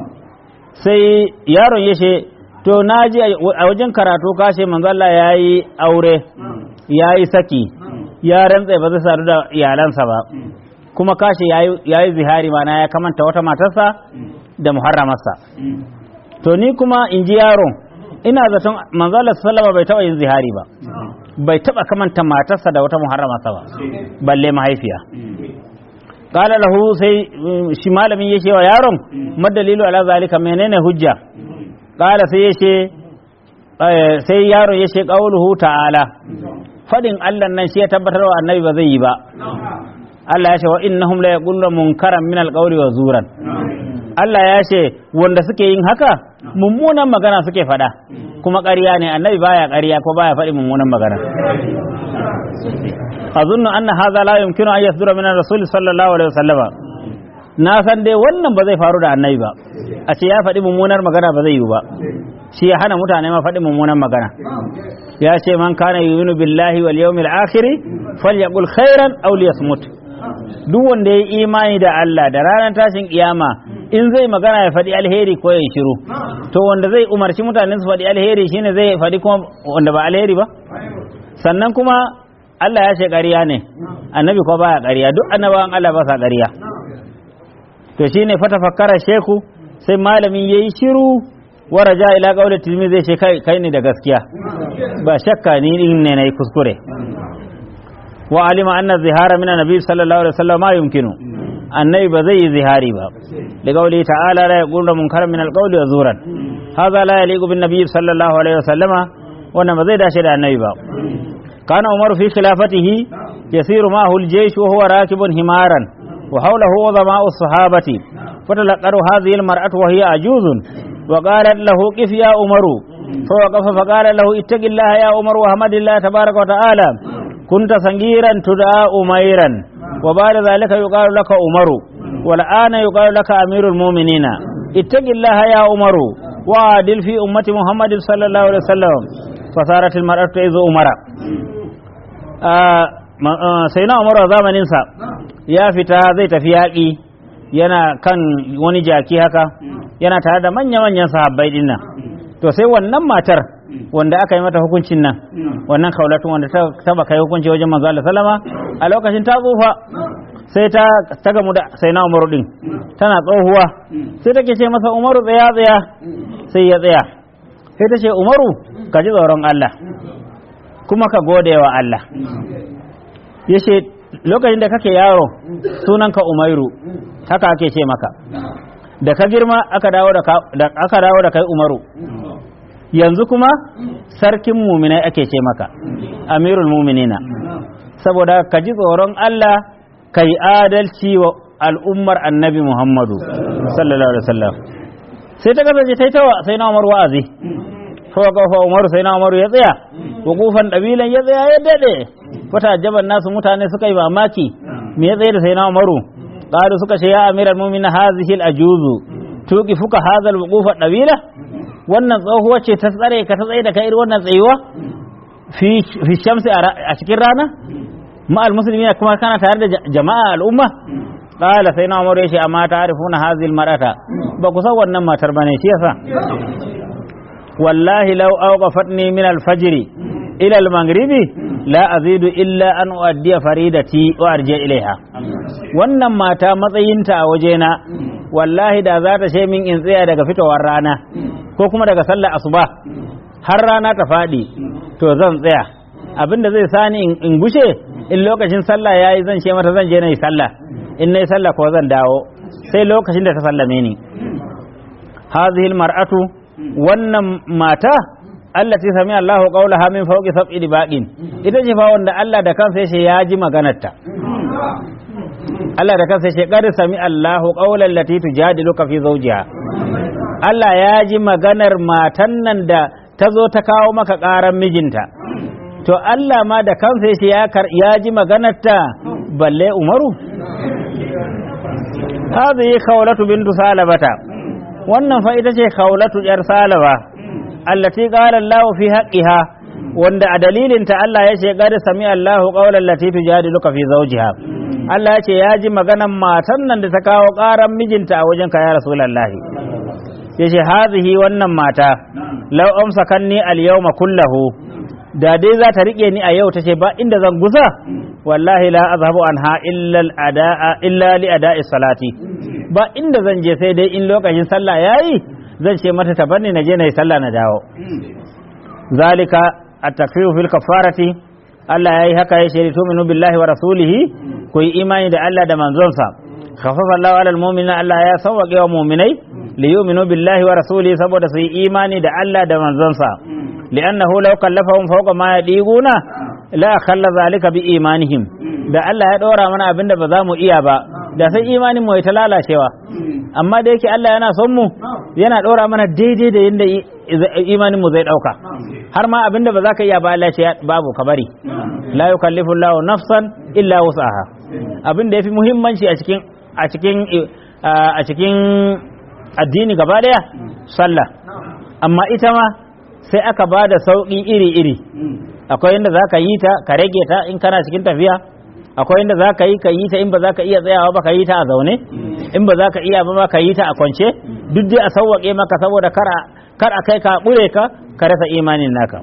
Speaker 2: sai yaron ya ce to naji a wajen karatu ka ce manzo Allah yayi aure yayi saki ya rantsa ba zai sadu da iyalansa ba kuma ka ce yayi yayi zihari mana ya kamanta wata matarsa da muharramarsa to ni kuma in ji yaron ina zaton manzo Allah sallallahu alaihi wasallam bai taba yin zihari ba bai taba kamanta matarsa da wata muharrama sa ba balle mahaifiya qala lahu sai shi malamin yace wa yaron madalilu ala zalika menene hujja qala sai yace sai yaro yace qauluhu ta'ala fadin Allah nan shi ya tabbatar wa annabi ba zai yi ba Allah ya ce wa innahum la yaquluna munkaran min alqawli wa zuran Allah ya ce wanda suke yin haka mummunan magana suke faɗa kuma ƙarya ne annabi baya ƙarya ko baya faɗi mummunan magana azunnu anna hadha la yumkinu an yasdura min rasul sallallahu alaihi wasallama na san dai wannan ba zai faru da annabi ba a ce ya faɗi mummunar magana ba zai yi ba shi ya hana mutane ma faɗi mummunan magana ya ce man kana yu'minu billahi wal yawmil akhir falyaqul khairan aw liyasmut duk wanda ya imani da Allah da ranar tashin kiyama in zai magana ya faɗi alheri ko ya shiru to wanda zai umarci mutane su faɗi alheri shine zai faɗi kuma wanda ba alheri ba sannan kuma Allah ya ce ƙarya ne annabi ko baya ƙarya duk annabawan Allah ba sa ƙarya to shine fata fakkara sheku sai malamin yayi shiru waraja ila qawli tilmi zai ce kai kai ne da gaskiya ba shakka ni din ne nayi kuskure wa alima anna zihara min annabi sallallahu alaihi wasallam ma yumkinu annabi ba zai yi zihari ba da qawli ta'ala la yaqulu munkaran min alqawli wa zuran hadha la yaliqu bin nabiy sallallahu alaihi wasallam wannan ba zai dace da annabi ba kana umaru fi khilafatihi yasiru ma'ahu al-jaysh wa huwa rakibun himaran wa hawlahu udhama'u as-sahabati fatalaqaru hadhihi al-mar'atu wa hiya ajuzun wa qalat lahu qif ya umaru فوقف فقال له اتق الله يا عمر وحمد الله تبارك وتعالى كنت صغيرا تدعى أميرا وبعد ذلك يقال لك عمر والآن يقال لك أمير المؤمنين اتق الله يا عمر وعادل في أمة محمد صلى الله عليه وسلم فصارت المرأة تعز عمر سيدنا عمر زمن ننسى ya fita zai tafi yaƙi yana kan wani jaki haka yana tare da manya-manyan sahabbai din nan to sai wannan matar wanda aka yi mata hukuncin nan wannan kaulatun wanda ta taba kai hukunci wajen manzo Allah sallama a lokacin ta tsufa sai ta ta gamu da sai na Umaru din tana tsohuwa sai take ce masa Umaru tsaya tsaya sai ya tsaya sai ta ce Umaru ka ji tsoron Allah kuma ka gode wa Allah yace lokacin da kake yaro sunanka Umairu haka ake ce maka da ka girma aka dawo da aka dawo da kai Umaru yanzu kuma sarkin muminai ake ce maka amirul muminina saboda ka ji tsoron Allah ka yi adalci wa al'ummar annabi Muhammadu sallallahu alaihi wasallam sai ta kasance ta yi tawa sai na Umar wa'azi fa kafa Umar sai na Umar ya tsaya hukufan dabilan ya tsaya ya dade fata jaban nasu mutane suka yi mamaki me ya tsaye da sai na Umaru qalu suka ce ya amiral mu'minin hazihi al-ajuzu tuqi fuka hadha al-wuqufa dabila wannan tsohuwa ce ta tsare ka ta tsaye da kai wannan tsayuwa fi shamsi a cikin rana ma'al musulmi kuma kana tare da jama'a al'umma qala sai na umar yace amma ta'rifuna hadhihi mar'ata ba ku san wannan matar bane shi yasa wallahi law awqafatni min al-fajr ila al-maghribi la azidu illa an uaddiya faridati wa arji ilaiha wannan mata matsayinta a wajena wallahi da za ta min in tsaya daga fitowar rana ko kuma daga sallar asuba har rana ta faɗi to zan tsaya abinda zai sani in gushe in lokacin sallah yayi zan ce mata zan je na yi sallah in na yi sallah ko zan dawo sai lokacin da ta sallame ni hazihil mar'atu wannan mata allati sami Allahu qawlaha min fawqi sab'i dibaqin ita ce fa wanda Allah da kansa yace ya ji maganarta Allah da kansa yace qad sami Allahu qawlan lati tujadiluka fi zawjiha Allah ya ji maganar matan nan da ta zo ta kawo maka ƙaran mijinta to Allah ma da kansa yace ya ya ji maganarta balle Umaru hadhihi khawlatu bintu salabata wannan fa ita ce khawlatu yar salaba allati qala Allah fi haqqiha wanda a dalilin ta Allah ya ce gada sami Allah qawlan lati tujadiluka fi zawjiha Allah ya ce ya ji maganan matan nan da ta kawo ƙaran mijinta a wajen ka ya rasulullahi yace hazihi wannan mata law amsakanni al-yawma kullahu da dai za ta rike ni a yau tace ba inda zan gusa wallahi la azhabu anha illa al-adaa illa li ada'i salati ba inda zan je sai dai in lokacin sallah yayi zan ce mata ta barni na je na yi sallah na dawo zalika at-takfiru fil kafarati Allah yayi haka ya shiri tuminu billahi wa rasulihi ku yi imani da Allah da manzonsa khaffafa Allahu alal mu'minina Allah ya sawwaqe wa mu'minai li yu'minu billahi wa rasulihi saboda su yi imani da Allah da manzonsa li'annahu law kallafahum fawqa ma yadiguna la khalla zalika bi imanihim da Allah ya dora mana abinda ba za mu iya ba da sai imanin mu ya ta lalacewa amma da yake Allah yana son mu yana dora mana daidai da yadda imanin mu zai dauka har ma abinda ba za ka iya ba Allah ce babu ka bari la yukallifu Allahu nafsan illa wus'aha abinda yafi muhimmanci a cikin a cikin a cikin addini gaba daya sallah amma ita ma sai aka ba da sauƙi iri-iri akwai inda za ka yi ta ka rage ta in kana cikin tafiya akwai inda za ka yi ka yi ta in ba za ka iya tsayawa ba ka yi ta a zaune in ba za ka iya ba ka yi ta a kwance duk dai a sauwaƙe maka saboda kar a kai ka ƙure ka ka rasa imanin naka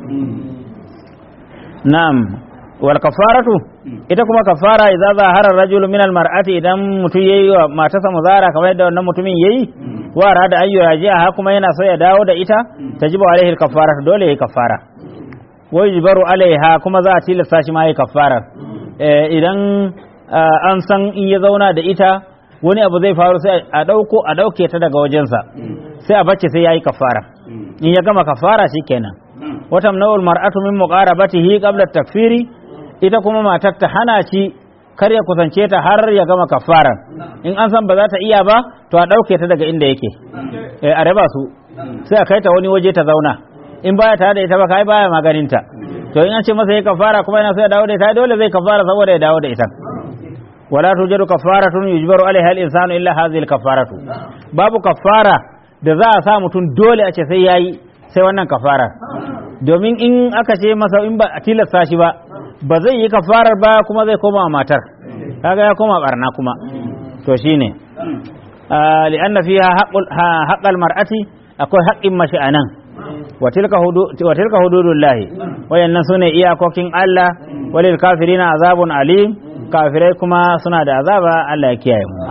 Speaker 2: na'am wal kafaratu ita kuma kafara idza zahara rajulu min al mar'ati idan mutum yayi wa matarsa muzara kamar yadda wannan mutumin yayi wa rada ayyu raji'a kuma yana so ya dawo da ita tajibu alaihi al kafaratu dole yayi kafara wa yujbaru alaiha kuma za a tilasta shi ma yayi kafara idan an san in ya zauna da ita wani abu zai faru sai a dauko a dauke ta daga wajensa sai a bacce sai yayi kafara in ya gama kafara shikenan watan nawul mar'atu min muqarabatihi qabla takfiri ita kuma matar ta hana shi kar ya kusance ta har ya gama kafara in an san ba za ta iya ba to a dauke ta daga inda yake a raba su sai a kai ta wani waje ta zauna in baya tare da ita ba kai baya maganin ta to in an ce masa ya kafara kuma yana so ya dawo da ita dole zai kafara saboda ya dawo da ita wala tujadu kafaratun yujbaru alaiha al-insanu illa hadhihi al-kafaratu babu kafara da za a sa mutum dole a ce sai yayi sai wannan kafara domin in aka ce masa in ba a tilasta shi ba ba zai yi kafarar ba kuma zai koma matar kaga ya koma barna kuma to shine li'anna fiha haqqal mar'ati akwai haƙƙin mashi anan wa tilka hududullahi wayannan sune iyakokin Allah walil kafirina azabun alim kafirai kuma suna da azaba Allah ya kiyaye mu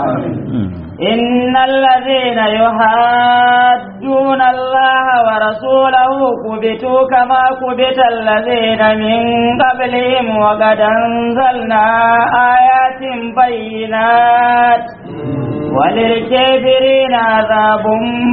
Speaker 1: إن الذين يحادون الله ورسوله كبتوا كما كبت الذين من قبلهم وقد أنزلنا آيات بينات وللكافرين عذاب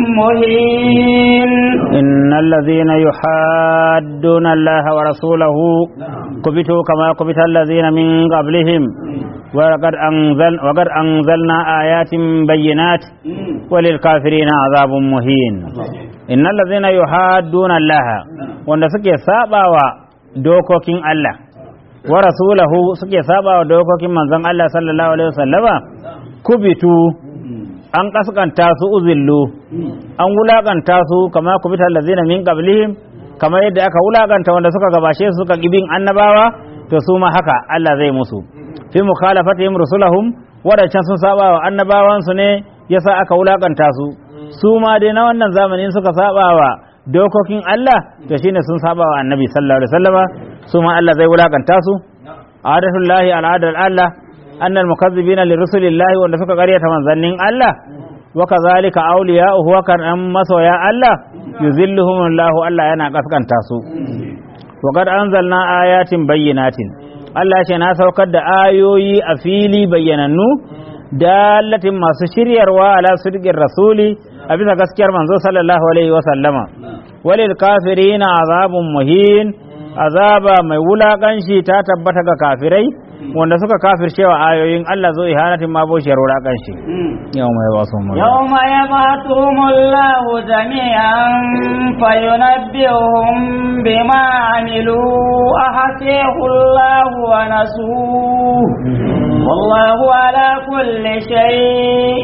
Speaker 1: مهين
Speaker 2: إن الذين يحادون الله ورسوله كبتوا كما كبت الذين من قبلهم وقد, أنزل وقد أنزلنا آيات بينات وللكافرين عذاب مهين إن الذين يحادون الله wanda suke sabawa dokokin Allah wa rasulahu suke sabawa dokokin manzon Allah sallallahu alaihi wasallama kubitu an kaskanta su uzillu an wulakanta su kama kubita allazina min qablihim kamar yadda aka wulakanta wanda suka gabashe su suka gibin annabawa to su ma haka Allah zai musu fi mukhalafatihim rusulahum wadancan sun saba wa annabawansu ne yasa aka wulakanta su su ma dai na wannan zamanin suka saba wa dokokin Allah to shine sun saba wa annabi sallallahu alaihi wasallama su ma Allah zai wulakanta su adatullahi al'adar Allah annal mukazzibina lirusulillahi wanda suka karyata manzannin Allah wa kazalika awliya'uhu wa kan masoya Allah yuzilluhum Allah Allah yana kaskanta su wa qad anzalna ayatin bayyinatin Allah ya ce na saukar da ayoyi a fili bayyanannu dalatin masu shiryarwa ala sirgin rasuli a bisa gaskiyar manzo sallallahu alaihi wa sallama walil kafirina azabun muhin azaba mai wulakanci ta tabbata ga kafirai wanda suka kafircewa ayoyin Allah zo ihanatin ma boshiyar wulakanci yau mai wasu mu
Speaker 1: يوم يبعثهم الله جميعا فينبئهم بما عملوا أحسيه الله ونسوه والله على كل شيء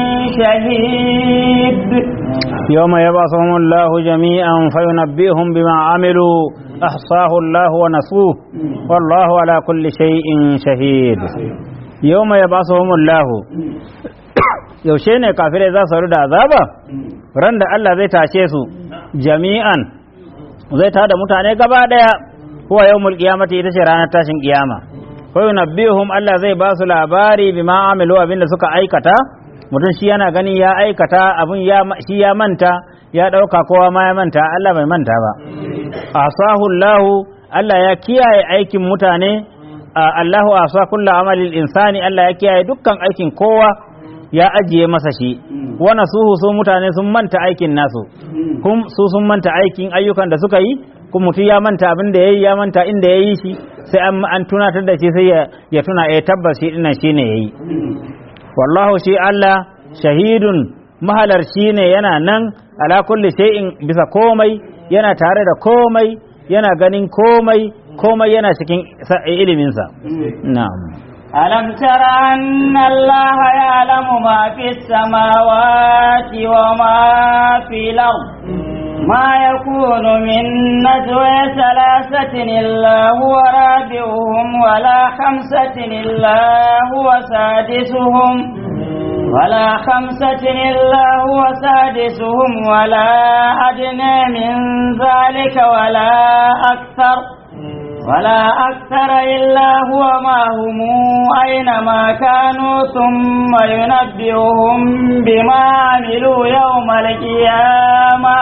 Speaker 1: شهيد
Speaker 2: يوم يبعثهم الله جميعا فينبئهم بما عملوا أحصاه الله ونسوه والله على كل شيء شهيد يوم يبعثهم الله yaushe ne kafirai za su da azaba ran da Allah zai tashe su jami'an zai tada mutane gaba daya huwa yawmul qiyamati ita ce ranar tashin kiyama fa yunabbihum Allah zai ba su labari bima amilu abinda suka aikata mutum shi yana gani ya aikata abin ya shi ya manta ya dauka kowa ma ya manta Allah bai manta ba asahu Allah Allah ya kiyaye aikin mutane Allahu asa kullu amalil insani Allah ya kiyaye dukkan aikin kowa ya ajiye masa shi wana suhu su mutane sun manta aikin nasu kum su sun manta aikin ayyukan da suka yi kuma mutum ya manta abin da yayi ya manta inda yayi shi sai an an tunatar da shi sai ya tuna eh tabbas shi dinnan shine yayi wallahu shi Allah shahidun mahalarci ne yana nan ala kulli shay'in bisa komai yana tare da komai yana ganin komai komai yana cikin iliminsa na'am
Speaker 1: ألم تر أن الله يعلم ما في السماوات وما في الأرض ما يكون من نجوى ثلاثة إلا هو رابعهم ولا خمسة إلا هو سادسهم ولا خمسة إلا هو سادسهم ولا أدنى من ذلك ولا أكثر ولا أكثر إلا هو معهم أينما كانوا ثم ينبئهم بما عملوا يوم القيامة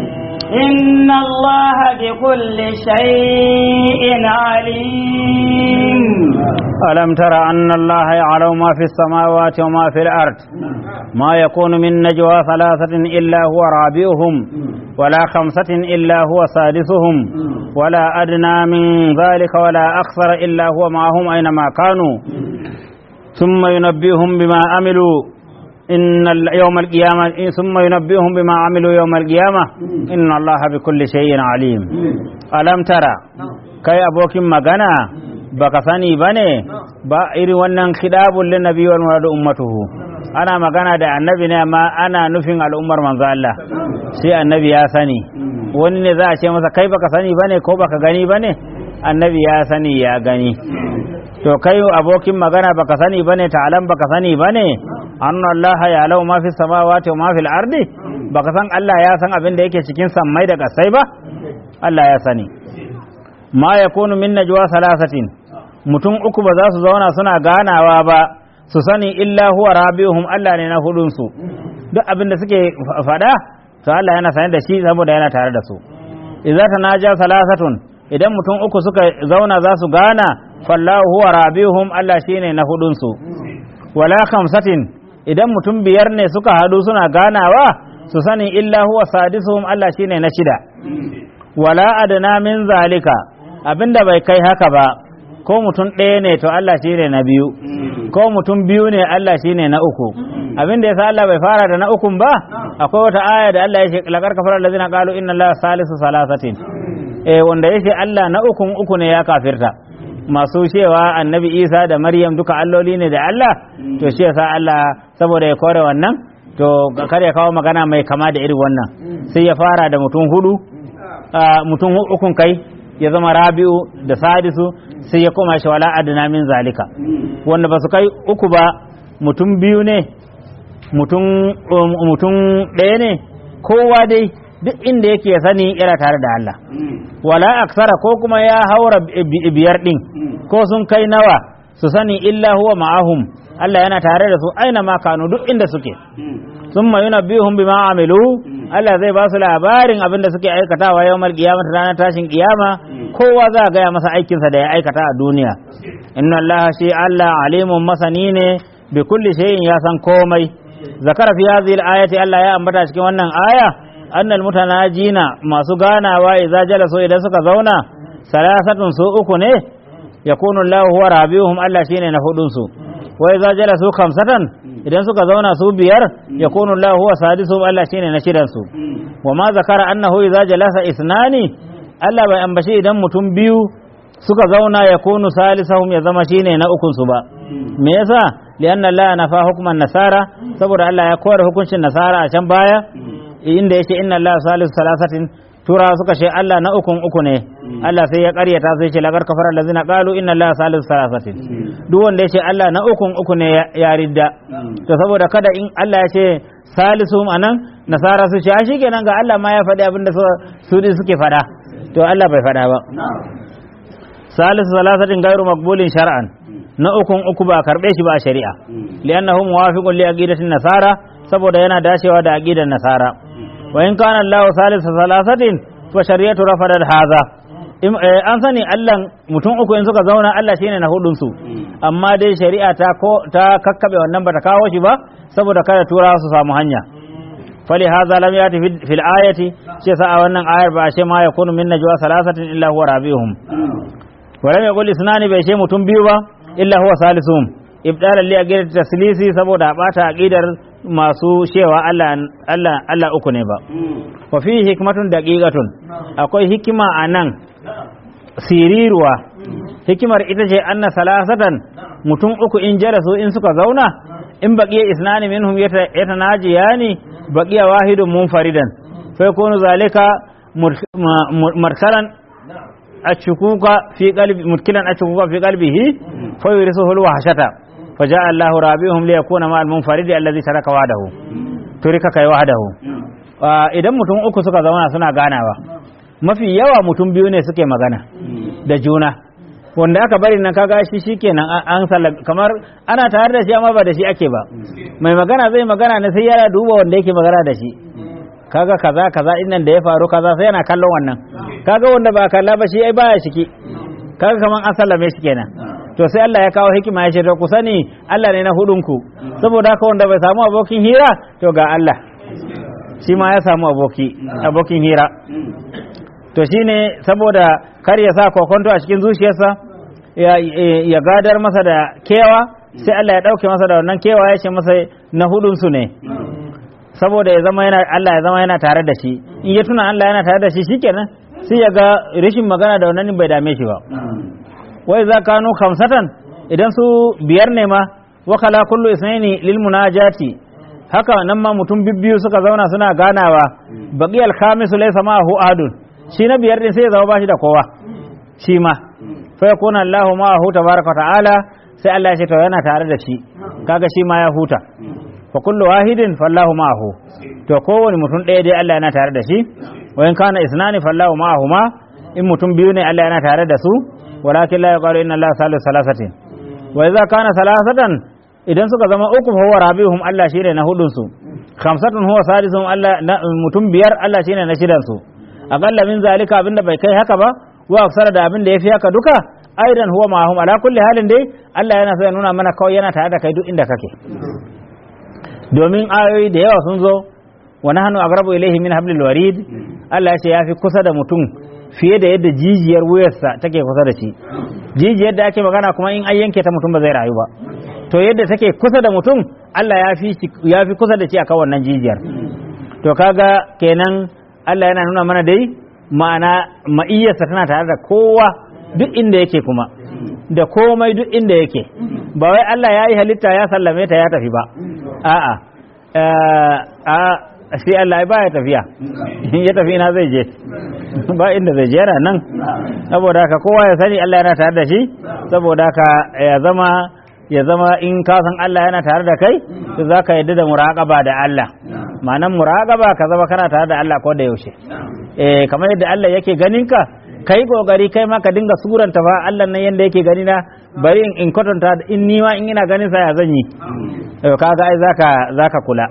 Speaker 1: إن الله بكل شيء عليم
Speaker 2: ألم تر أن الله يعلم ما في السماوات وما في الأرض ما يكون من نجوى ثلاثة إلا هو رابعهم ولا خمسة إلا هو سادسهم ولا أدنى من ذلك ولا أكثر إلا هو معهم أينما كانوا ثم ينبئهم بما عملوا إن يوم القيامة ثم ينبئهم بما عملوا يوم القيامة إن الله بكل شيء عليم ألم ترى كي أبوك مغنى baka sani bane ba irin wannan khidabul lin nabi wal murad ummatuhu ana magana da annabi ne amma ana nufin al'ummar manzo Allah sai annabi ya sani wani ne za a ce masa kai baka sani bane ko baka gani bane annabi ya sani ya gani to kai abokin magana baka sani bane ta'alam baka sani bane anna Allah ya lau ma fi samawati wa ma fil ardi baka san Allah ya san abin da yake cikin sammai da kasai ba Allah ya sani ma yakunu min najwa salasatin mutum uku ba za su zauna suna ganawa ba su sani illa huwa rabi'uhum Allah ne na hudun su duk abin da suke fada to Allah yana sane da shi saboda yana tare da su idza tanaja salasatun idan mutum uku suka zauna za su gana fallahu huwa rabi'uhum Allah shine na hudun su wala khamsatin idan mutum biyar ne suka hadu suna ganawa su sani illa huwa sadisuhum Allah shine na shida wala adna min zalika abinda bai kai haka ba ko mutum ɗaya ne to Allah shi ne na biyu ko mutum biyu ne Allah shi ne na uku abinda ya sa Allah bai fara da na ukun ba akwai wata aya da Allah ya ce laƙar kafar allazina qalu inna Allah salisu salasatin eh wanda ya ce Allah na ukun uku ne ya kafirta masu cewa annabi Isa da Maryam duka alloli ne da Allah to shi yasa Allah saboda ya kore wannan to kar ya kawo magana mai kama da irin wannan sai ya fara da mutum hudu mutum ukun kai ya zama rabi'u da sadisu sai ya koma shi wala adna min zalika wanda ba su kai uku ba mutum biyu ne mutum mutum ɗaya ne kowa dai duk inda yake sani yana tare da Allah wala aksara ko kuma ya haura biyar din ko sun kai nawa su sani illa huwa ma'ahum Allah yana tare da su aina ma kanu duk inda suke summa yunabbihum bima amilu Allah zai ba su labarin abin da suke aikatawa yawmal qiyamah ranar tashin kiyama kowa za a gaya masa aikinsa da ya aikata a duniya inna Allah shi Allah alimun masani ne bi kulli shay'in ya san komai zakara fi hadhihi al-ayati Allah ya ambata cikin wannan aya annal mutanajina masu ganawa idza jalasu idan suka zauna salasatun su uku ne yakunu Allah huwa rabihum Allah shine na hudun su wa idza jalasu khamsatan idan suka zauna su biyar yakunu Allah huwa sadisuhum Allah shine na shidan su wa ma zakara annahu idza jalasa isnani Allah bai ambashi idan mutum biyu suka zauna ya kunu salisahum ya zama shine na ukun su ba me yasa lianna Allah nafa hukman nasara saboda Allah ya kore hukuncin nasara a can baya inda yake inna Allah salisu salasatin tura suka ce Allah na ukun uku ne Allah sai ya karyata sai ce lagar kafara allazina qalu inna Allah salisu salasatin duk wanda yace Allah na ukun uku ne ya ridda to saboda kada in Allah ya ce salisu anan nasara su ce a shikenan ga Allah ma ya faɗi abin da su suke faɗa to Allah bai faɗa ba salisu salasatin gairu maqbulin shar'an na ukun uku ba karbe shi ba a shari'a li'annahu muwafiqun li aqidatin nasara saboda yana dacewa da aqidar nasara wa in kana Allah salisu salasatin fa shari'atu rafadat hadha Im- eh, an sani Allah mutum uku in suka zauna Allah shine na hudun su amma dai shari'a ta ko ta kakkabe wannan bata kawo shi ba saboda kada turawa su samu hanya fali hadha lam yati fil- fil ayati shi sa a wannan ayar ba shi ma yakunu min najwa salasatin illa huwa rabi'uhum wa lam yaqul isnani bai ce mutum biyu ba illa huwa salisuhum ibdalan li aqidar taslisi saboda a bata aqidar masu cewa Allah Allah Allah uku ne ba wa fi hikmatun daqiqatun akwai hikima anan siriruwa hikimar ita ce anna salasatan mutum uku in jalasu in suka zauna in baqiya isnani minhum yata- yatanajiyani baqiya wahidun munfaridan fa yakunu zalika mur- ma- mur- marsalan ashukuka fi qalbi mutkilan ashukuka fi qalbihi fa yurisuhu alwahshata fa jaa Allahu rabihum li yakuna ma almunfaridi alladhi taraka wahdahu turika kai wahdahu Ah, idan mutum uku suka zauna suna ganawa mafi yawa mutum biyu ne suke magana da juna wanda aka bari nan kaga shi shikenan an- an sallam kamar ana tare da shi amma ba da shi ake ba mai magana zai magana ne sai yana duba wanda yake magana da shi kaga kaza kaza innan da ya faru kaza sai yana kallon wannan kaga wanda ba kalla ba shi ai baya shiki kaga kaman an sallame shi kenan to sai Allah ya kawo hikima ya ce to ku sani Allah ne na hudun ku saboda haka wanda bai samu abokin hira to ga Allah shi ma ya samu aboki abokin hira to shine saboda kar ya sa kokonto a cikin zuciyarsa ya, ya gadar masa da kewa sai Allah ya dauke masa da wannan kewa ya ce masa na hudun su ne saboda ya zama yana Allah ya zama yana tare da shi in ya tuna Allah yana tare da shi shikenan sai ya ga rashin magana da wannan bai dame shi ba wai za kanu khamsatan idan su biyar ne ma wa kala kullu isnaini lil munajati haka nan ma mutum bibbiyu suka zauna suna ganawa baqiyal khamisu laysa ma'ahu ahadun shi na biyar din sai ya zama bashi da kowa shi ma fa yakuna Allahu ma'ahu tabaraka wa ta'ala sai Allah ya ce to yana tare da shi kaga shi ma ya huta fa kullu wahidin fallahu ma'ahu to kowane mutum ɗaya dai Allah yana tare da shi wa in kana isnani fallahu ma'ahuma in mutum biyu ne Allah yana tare da su walakin la yaqalu inna Allah salisu salasatin wa idza kana salasatan idan suka zama uku fa huwa rabi'uhum Allah shine na hudun su khamsatun huwa sadisuhum Allah na- mutum biyar Allah shine na shidan su aqalla min zalika abinda bai kai haka ba wa aksara da abinda yafi haka duka aidan huwa ma'ahum ala kulli halin dai Allah yana so ya nuna mana kawai yana tare da kai duk inda kake domin ayoyi da yawa sun zo wa nahnu aqrabu ilayhi min hablil warid Allah ya ce yafi kusa da mutum fiye da yadda jijiyar wuyarsa take kusa da shi jijiyar da ake magana kuma in an yanke ta mutum ba zai rayu ba to yadda take kusa da mutum Allah ya fi ya fi kusa da shi akan wannan jijiyar to kaga kenan Allah yana nuna mana dai ma'ana ma'iyyarsa tana tare da kowa duk inda yake kuma da komai duk inda yake ba wai Allah ya yi halitta ya sallame ta ya tafi ba a'a eh, a sai Allah ba ya tafiya in ya tafi na zai je ba inda zai je yana nan saboda haka kowa ya sani Allah yana tare da shi saboda haka ya zama ya zama in ka san Allah yana tare da kai to za ka yadda da muraqaba da Allah ma'anan muraqaba ka zama kana tare da Allah ko da yaushe eh kamar yadda Allah yake ganin ka kai kokari kai ma ka dinga suranta fa Allah nan yanda yake gani na bari in in kwatanta in ni ma in ina ganin sa ya zan yi to kaga ai zaka zaka kula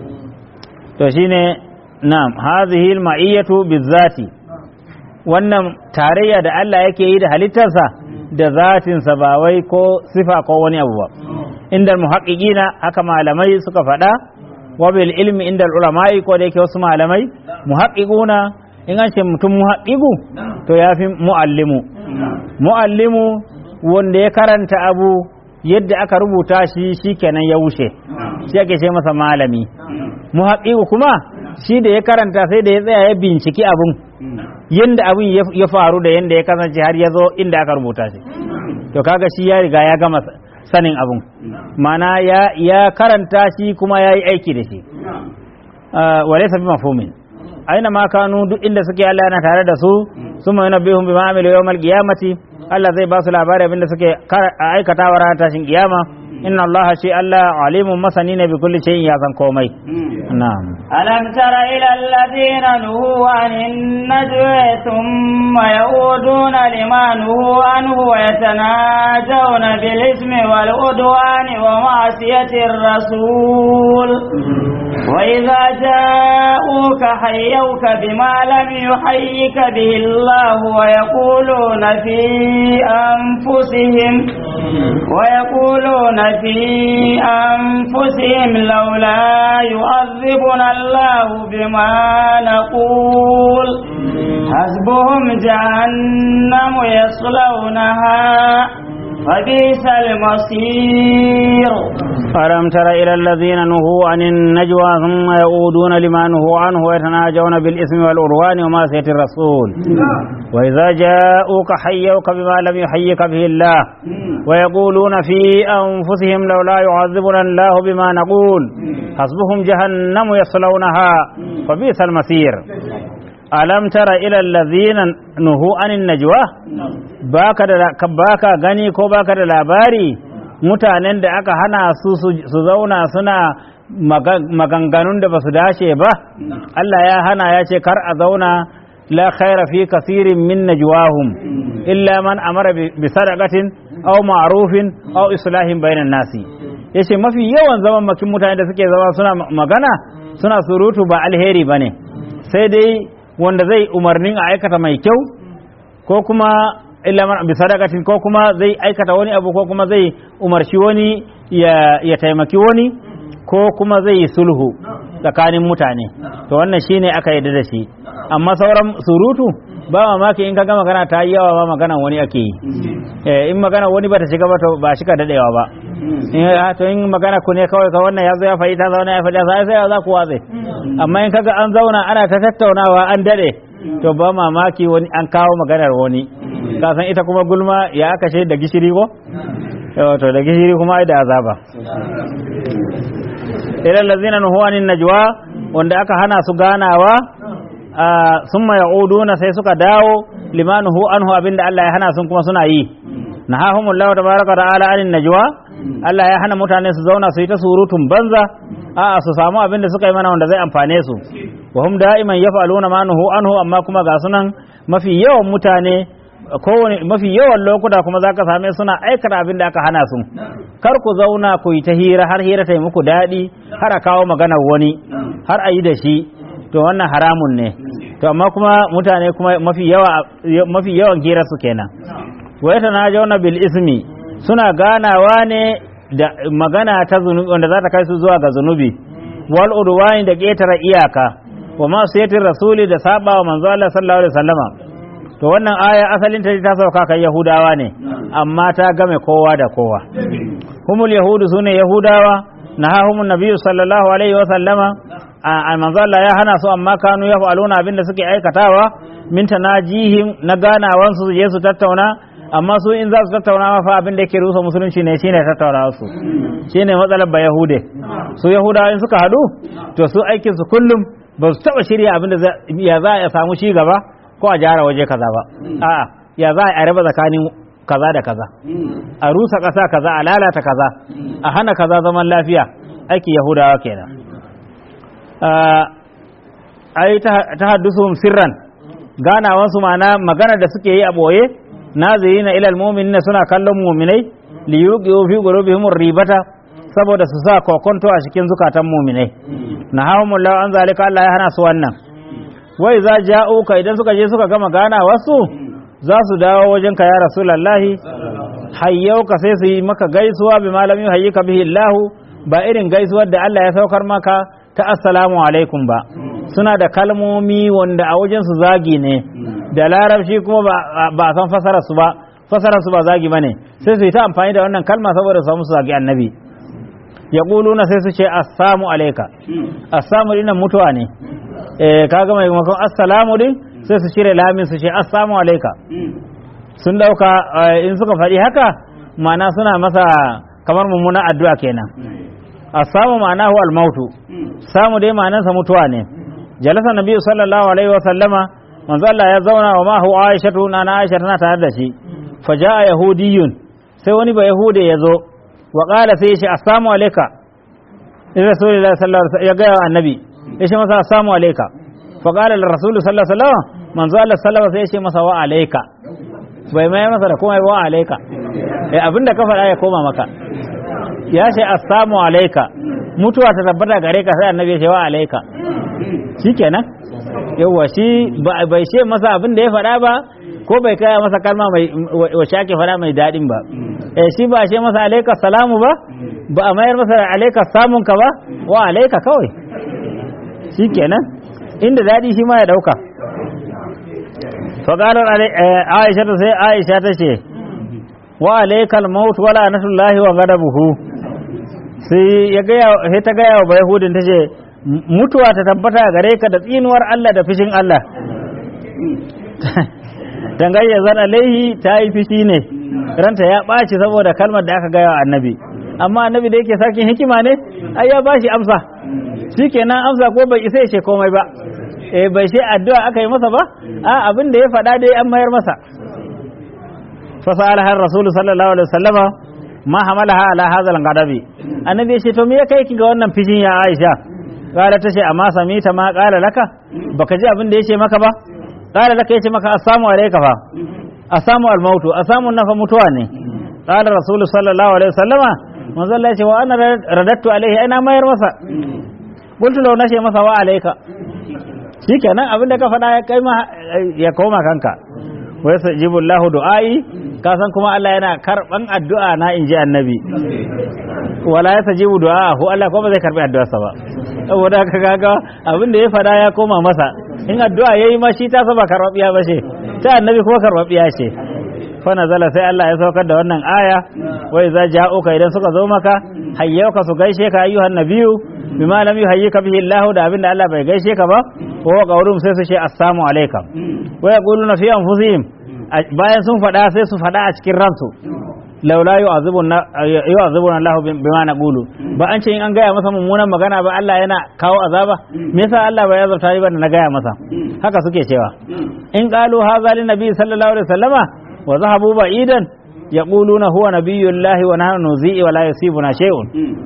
Speaker 2: to shine na'am hadhihi al-ma'iyatu bizati wannan tarayya da Allah yake yi da halittarsa da zatinsa ba wai ko sifa ko wani abu ba inda muhaqqiqina haka malamai suka faɗa wa bil ilmi inda ulama'i ko da yake wasu malamai muhaqqiquna in an ce mutum muhaqqiqu to yafi muallimu muallimu wanda ya karanta abu yadda aka rubuta shi shikenan ya wuce shi ake ce masa malami muhaqqiqu kuma shi da ya karanta sai da ya tsaya ya binciki abun yadda abin ya faru da yadda ya kasance har ya zo inda aka rubuta shi to kaga shi ya riga ya gama sanin abun mana ya, ya karanta shi kuma ya yi aiki da shi wale sabi mafumin aina ma kanu duk inda suke Allah yana tare da su sun mai na bihun bima amilu yawmal qiyamati Allah zai ba su labari abinda suke aikatawa ranar tashin kiyama inna Allah shi Allah alimun masani ne bi kulli shay'in ya san komai na'am
Speaker 1: ألم تر إلى الذين نهوا عن النجوى ثم يعودون لما نهوا عنه ويتناجون بالإثم والعدوان ومعصية الرسول وإذا جاءوك حيوك بما لم يحيك به الله ويقولون في أنفسهم ويقولون في أنفسهم لولا يعذبنا الله بما نقول حسبهم جهنم يصلونها فبئس المصير
Speaker 2: ألم تر إلى الذين نهوا عن النجوى ثم يعودون لما نهوا عنه ويتناجون بالإثم والعدوان ومعصية الرسول وإذا جاءوك حيوك بما لم يحيك به الله ويقولون في أنفسهم لولا يعذبنا الله بما نقول حسبهم جهنم يصلونها فبئس المصير ألم تر إلى الذين نهوا عن النجوى baka da baka gani ko baka da labari mutanen da aka hana su su zauna suna maganganun da ba su dace ba Allah ya hana ya ce kar a zauna la khaira fi kasirin min najwahum illa man amara bi sadaqatin aw ma'rufin aw islahin bainan nasi yace mafi yawan zaman makin mutane da suke zama suna magana suna surutu ba alheri bane sai dai wanda zai umarnin a aikata mai kyau ko kuma illa man bi sadaqatin ko kuma zai aikata wani abu ko kuma zai umarci wani ya, ya taimaki wani ko kuma zai yi sulhu tsakanin mutane to wannan shine aka yarda da shi amma sauran surutu ba mamaki in ka ga magana ta yi yawa ba magana wani ake yi eh, in magana wani bata shiga ba to ba shi ka dadewa ba in to in magana ku ne kawai ka wannan ya zo ya faɗi ta zauna ya faɗi sai sai za ku watse amma in kaga an zauna ana ta tattaunawa an dade to ba mamaki wani an kawo maganar wani ka san ita kuma gulma ya aka ce da gishiri ko to da gishiri kuma ai da azaba ila allazina nuhu anin najwa wanda aka hana su ganawa summa ya'uduna sai suka dawo limanuhu anhu abinda Allah ya hana sun kuma suna yi nahahumullahu tabaraka ta'ala anin najwa Allah ya hana mutane su zauna su yi ta surutun banza a'a su samu abin da suka yi mana wanda zai amfane su wa hum da'iman yaf'aluna ma nuhu anhu amma kuma ga sunan mafi yawan mutane kowane mafi yawan lokuta kuma zaka same suna aikata abin da aka hana su kar ku zauna ku yi ta hira har hira ta yi muku daɗi har a kawo maganar wani har a yi da shi to wannan haramun ne to amma kuma mutane kuma mafi yawa mafi yawan hira su kenan wa yatanajawna bil ismi suna ganawa ne da magana ta zunubi wanda za ta kai su zuwa ga zunubi wal udwani da ƙetare iyaka wa ma sayatir rasuli da saba wa manzo Allah sallallahu alaihi wasallama to wannan aya asalin ta ta sauka kan yahudawa ne amma ta game kowa da kowa humul yahudu sune yahudawa nahahumun nabiyyu sallallahu alaihi wasallama a manzo Allah ya hana su amma kanu yaf'aluna abinda suke aikatawa min tanajihim na ganawan su je su tattauna amma su in za su tattauna ma fa abin da yake rusa musulunci ne shine tattauna su shine matsalar ba yahude su yahudawa in suka hadu to su aikin su kullum ba su taba shirya abin da ya za a samu ci gaba ko a jara waje kaza ba a'a ya za a raba tsakanin kaza da kaza a rusa kasa kaza a lalata kaza a hana kaza zaman lafiya aiki yahudawa kenan ai ta haddusu sirran ganawansu ma'ana magana da suke yi a boye nazirina ilal mu'minina suna kallon mu'minai li yuqiu fi qulubihim ribata saboda su sa kokonto a cikin zukatan mu'minai nahawumullahu an zalika Allah ya hana su wannan wai za ja'uka idan suka je suka gama gana wasu za su dawo wajen ka ya rasulullahi hayyauka sai su yi maka gaisuwa bi malami hayyika bihi Allah ba irin gaisuwar da Allah ya saukar maka ta assalamu alaikum ba suna da kalmomi wanda a wajen su zagi ne da larabci kuma ba a san fasarar su ba fasarar su ba zagi bane sai su yi ta amfani da wannan kalma saboda su samu su zagi annabi ya na sai su ce assamu alaika assamu dinnan mutuwa ne eh kaga mai makon assalamu din sai su cire lamin su ce assamu alaika sun dauka in suka faɗi haka ma'ana suna masa kamar mummunan addu'a kenan assamu ma'anahu al-mautu samu dai ma'anarsa mutuwa ne jalasa nabi sallallahu alaihi wa sallama manzo Allah ya zauna wa mahu Aisha na na Aisha tana tare da shi fa jaa yahudiyun sai wani ba yahude ya zo wa qala sai shi assalamu alayka in rasulullahi sallallahu alaihi wasallam ya ga annabi ya ce masa assalamu alayka fa qala rasul sallallahu alaihi wasallam manzo Allah sallallahu sai ya ce masa wa alayka bai mai masa da komai wa alayka eh abinda ka faɗa ya koma maka ya ce assalamu alayka mutuwa ta tabbata gare ka sai annabi ya ce wa alaika shikenan yawa shi ba bai ce masa abin da ya faɗa ba ko bai kaya masa kalma mai wacce ake faɗa mai daɗin ba eh shi ba ce masa alaika salamu ba ba a mayar masa alaika samun ka ba wa alaika kawai shikenan inda daɗi shi ma ya ɗauka faƙalar aisha ta sai aisha ta ce wa alaikal maut wala nasullahi wa gadabuhu sai ya gaya sai ta gaya wa bayahudin ta ce mutuwa ta tabbata gare ka da tsinuwar Allah da fishin Allah dangayya zan alaihi ta yi fishi ne ranta ya ɓaci saboda kalmar da aka gaya wa annabi amma annabi da yake sarkin hikima ne ai ya bashi amsa shikenan amsa ko bai isa ya ce komai ba eh bai ce addu'a aka yi masa ba a abin da ya faɗa dai an mayar masa fasalaha rasul sallallahu alaihi wasallama ma hamalaha ala hadha al-ghadabi annabi ya ce to me ya kai ki ga wannan fishin ya Aisha kala ta ce amma samita ma kala laka baka ji abin da ya ce maka ba kala laka ya ce maka assamu alayka fa assamu al-mautu assamu nafa mutuwa ne kala rasul sallallahu alaihi wasallama manzo Allah ya ce wa ana radattu alaihi ana mayar masa qultu law nashi masa wa alayka shikenan abin da ka faɗa ya kai ma ya koma kanka wa yasajibu Allahu du'ai ka san kuma Allah yana karban addu'a na inji annabi wala yasajibu du'ahu Allah ko ba zai karbi addu'arsa ba saboda ka kaga abin da ya faɗa ya koma masa in addu'a yayi ma shi ta saba karbabiya ba ce ta annabi kuma karbabiya ce fa nazala sai Allah ya saukar da wannan aya wa idza ja'uka idan suka zo maka hayyauka su gaishe ka ayyuhan nabiyyu bima lam yuhayyika bihi Allah da abinda Allah bai gaishe ka ba ko qawlum sai su ce assalamu alaikum wa yaquluna fi anfusihim bayan sun faɗa sai su faɗa a cikin ransu laula yu'azibuna yu'azibuna Allah bima naqulu ba an ce in an gaya masa mummunan magana ba Allah yana kawo azaba me yasa Allah bai azabta ni ba da na gaya masa haka suke cewa in qalu hadha lin nabi sallallahu alaihi wasallama wa zahabu ba'idan yaquluna huwa nabiyullahi wa nahnu nuzi'i wa la yusibuna shay'un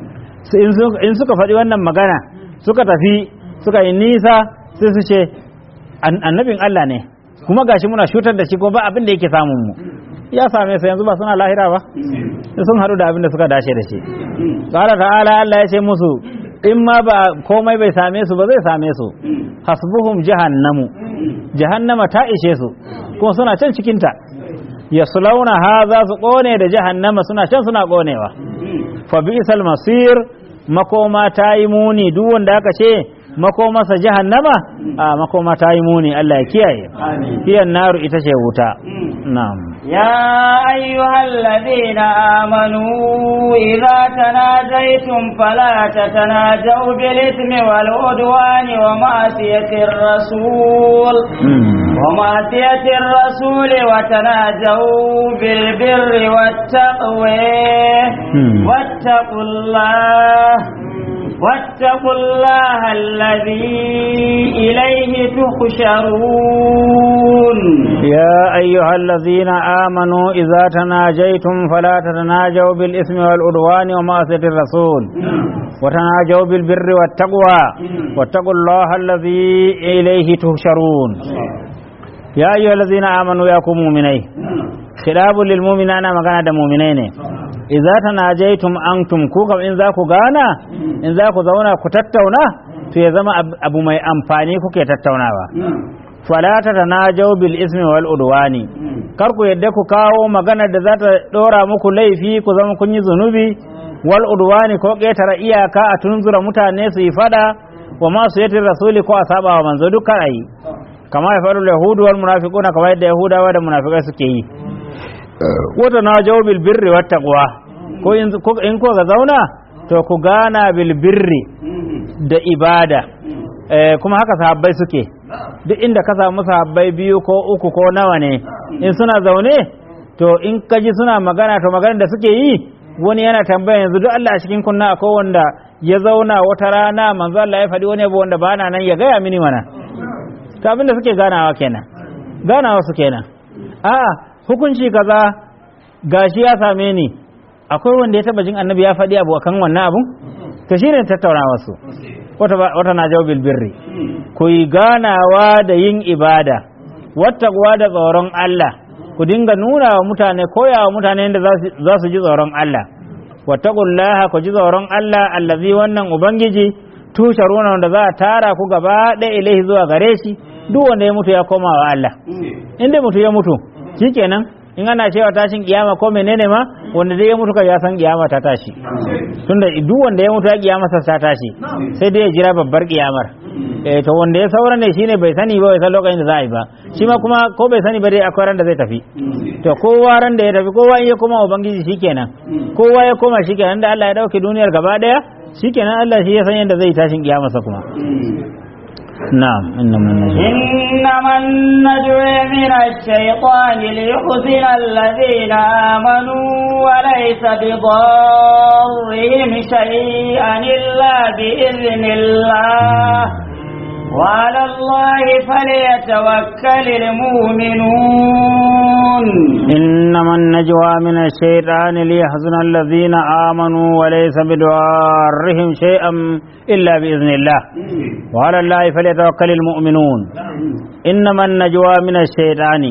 Speaker 2: in suka faɗi wannan magana suka tafi suka yi nisa sai su ce annabin Allah ne kuma gashi muna shutar da shi ko ba abin da yake samun mu ya same su yanzu ba suna lahira ba sun haɗu da abin da suka dace da shi qala ta'ala Allah ya ce musu in ma ba komai bai same su ba zai same su hasbuhum jahannamu jahannama ta ishe su kuma suna can cikinta yaslauna haza su kone da jahannama suna can suna konewa fa bi'sal masir makoma ta yi muni duk wanda aka ce makomarsa jahannama a makoma ta yi muni Allah ya kiyaye fiyan naru ita ce wuta na'am
Speaker 1: يا أيها الذين آمنوا إذا تناجيتم فلا تتناجوا بالإثم والعدوان ومعصية الرسول ومعصية الرسول وتناجوا بالبر والتقوى واتقوا الله واتقوا الله الذي إليه تحشرون
Speaker 2: يا أيها الذين آمنوا إذا تناجيتم فلا تتناجوا بالإثم والعدوان ومعصية الرسول وتناجوا بالبر والتقوى واتقوا الله الذي إليه تحشرون يا أيها الذين آمنوا يا مؤمنين خلاب للمؤمنين أنا مغانا مؤمنين idza tanajaitum antum ku kam in za ku gana in za ku zauna ku tattauna to ya zama abu mai amfani kuke tattaunawa fala tatanajaw bil ismi wal udwani kar ku yadda ku kawo magana da za ta dora muku laifi ku zama kun yi zunubi wal udwani ko ƙetare iyaka a tunzura mutane su yi fada wa ma su yati rasuli ko a saba wa manzo dukkan ayi kama ya faru yahudu wal munafiquna kamar yadda yahudawa da munafikai suke yi wata na bil birri wat taqwa ko in ko ga zauna to ku gana bil birri da ibada kuma haka sahabbai suke duk inda ka samu sahabbai biyu ko uku ko nawa ne in suna zaune to in ka ji suna magana to magana da suke yi wani yana tambaya yanzu duk Allah a cikin kunna akwai wanda ya zauna wata rana manzo Allah ya faɗi wani abu wanda ba na nan ya gaya mini mana to abin da suke ganawa kenan ganawa su kenan a'a hukunci kaza gashi ya same ni akwai wanda ya taba jin annabi ya faɗi abu akan wannan abun to shine tattaunawa su wata wata na jawabil birri ku yi ganawa da yin ibada wattaqwa da tsoron Allah ku dinga nuna wa mutane koya wa mutane da za su ji tsoron Allah wattaqullaha ku ji tsoron Allah allazi wannan ubangiji tusharuna wanda za a tara ku gaba ɗaya ilaihi zuwa gare shi duk wanda ya mutu ya koma wa Allah in dai mutu ya mutu shikenan in ana cewa tashin kiyama ko menene ma wanda dai ya mutu ka ya san kiyama ta tashi tunda duk wanda ya mutu ya kiyama ta tashi sai dai ya jira babbar kiyamar eh to wanda ya saura ne shine bai sani ba bai san lokacin da za a yi ba shi ma kuma ko bai sani ba dai akwai ran da zai tafi to kowa ran da ya tafi kowa in ya koma ubangiji shikenan kowa ya koma shikenan da Allah ya dauke duniyar gaba daya shikenan Allah shi ya san yadda zai tashin kiyamarsa kuma na'am innamal najwa
Speaker 1: إنما النجوى من الشيطان ليحزن الذين آمنوا وليس بضارهم شيئا إلا بإذن الله وعلى الله فليتوكل المؤمنون
Speaker 2: إنما النجوى من الشيطان ليحزن الذين آمنوا وليس بدوارهم شيئا إلا بإذن الله وعلى الله فليتوكل المؤمنون إنما النجوى من الشيطان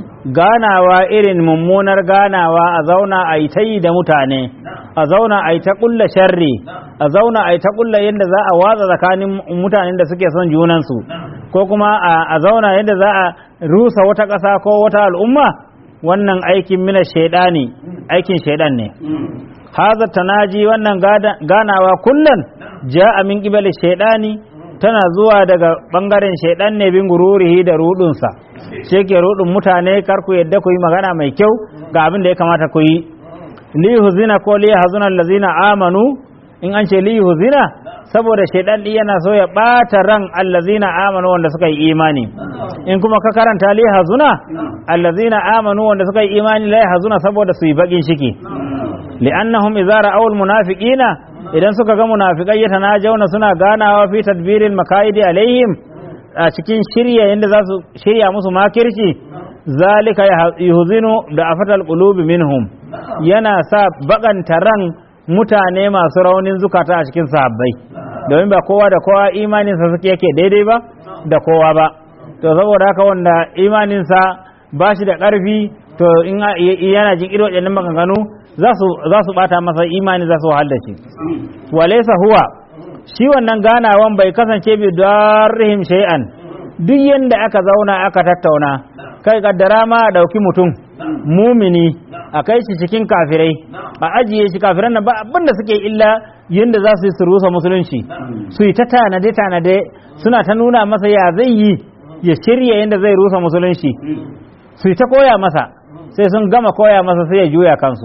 Speaker 2: ganawa irin mummunar ganawa a zauna a yi ta yi da mutane a zauna a yi ta kulla sharri a zauna a yi ta kulla yadda za a watsa tsakanin mutanen da suke son junansu ko kuma a zauna yadda za a rusa wata ƙasa ko wata al'umma wannan aikin mina shaidani aikin shaidan ne haza tanaji wannan ganawa kullum ja'a min qibali shaidani tana zuwa daga bangaren shaidan ne bin gururihi da rudunsa shi ke rudun mutane kar ku yadda ku yi magana mai kyau ga abin da ya kamata ku yi li huzina ko li hazuna allazina amanu in an ce li huzina saboda shaidan din yana so ya bata ran allazina amanu wanda suka yi imani in kuma ka karanta li hazuna allazina amanu wanda suka yi imani la hazuna saboda su yi bakin ciki li'annahum idza ra'aw almunafiqina idan suka ga munafiqai yatanajawna suna ganawa fi tadbiril makaidi alaihim a cikin shirya yadda za su shirya musu makirci zalika yuhzinu da afatal qulubi minhum yana sa bakanta ran mutane masu raunin zukata a cikin sahabbai domin ba kowa da kowa imaninsa suke yake daidai ba da kowa ba to saboda haka wanda imaninsa ba shi da ƙarfi to in yana jin irin waɗannan maganganu za su bata masa imani za su wahal da shi walaysa huwa shi wannan ganawan bai kasance bi darrihim shay'an duk yanda aka zauna aka tattauna kai kaddara ma a dauki mutum mumini a kai shi cikin kafirai a ajiye shi kafiran nan ba abin da suke illa yanda za su yi su rusa musulunci su yi ta tanade tanade suna ta nuna masa ya zai yi ya shirya yanda zai rusa musulunci su yi ta koya masa sai sun gama koya masa sai ya juya kansu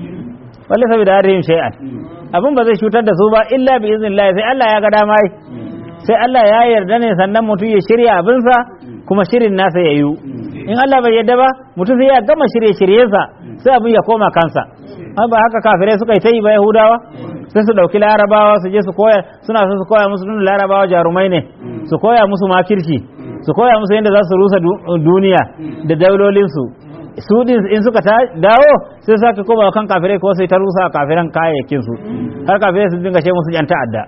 Speaker 2: walle saboda harihim shay'an abin ba zai cutar da su ba illa bi iznillah sai Allah ya ga dama sai Allah ya yarda ne sannan mutum ya shirya abinsa kuma shirin nasa ya yi in Allah bai yarda ba mutum sai ya gama shirye shiryensa sai abin ya koma kansa ba haka kafirai suka yi ta yi ba yahudawa sai su ɗauki larabawa su je su koya suna so su koya musu nuna larabawa jarumai ne su koya musu makirci su koya musu yadda za su rusa duniya da daulolinsu su din in suka dawo sai sake koma kan kafirai ko sai ta rusa kafiran kayayyakin su har kafirai su dinga ce musu yan ta'adda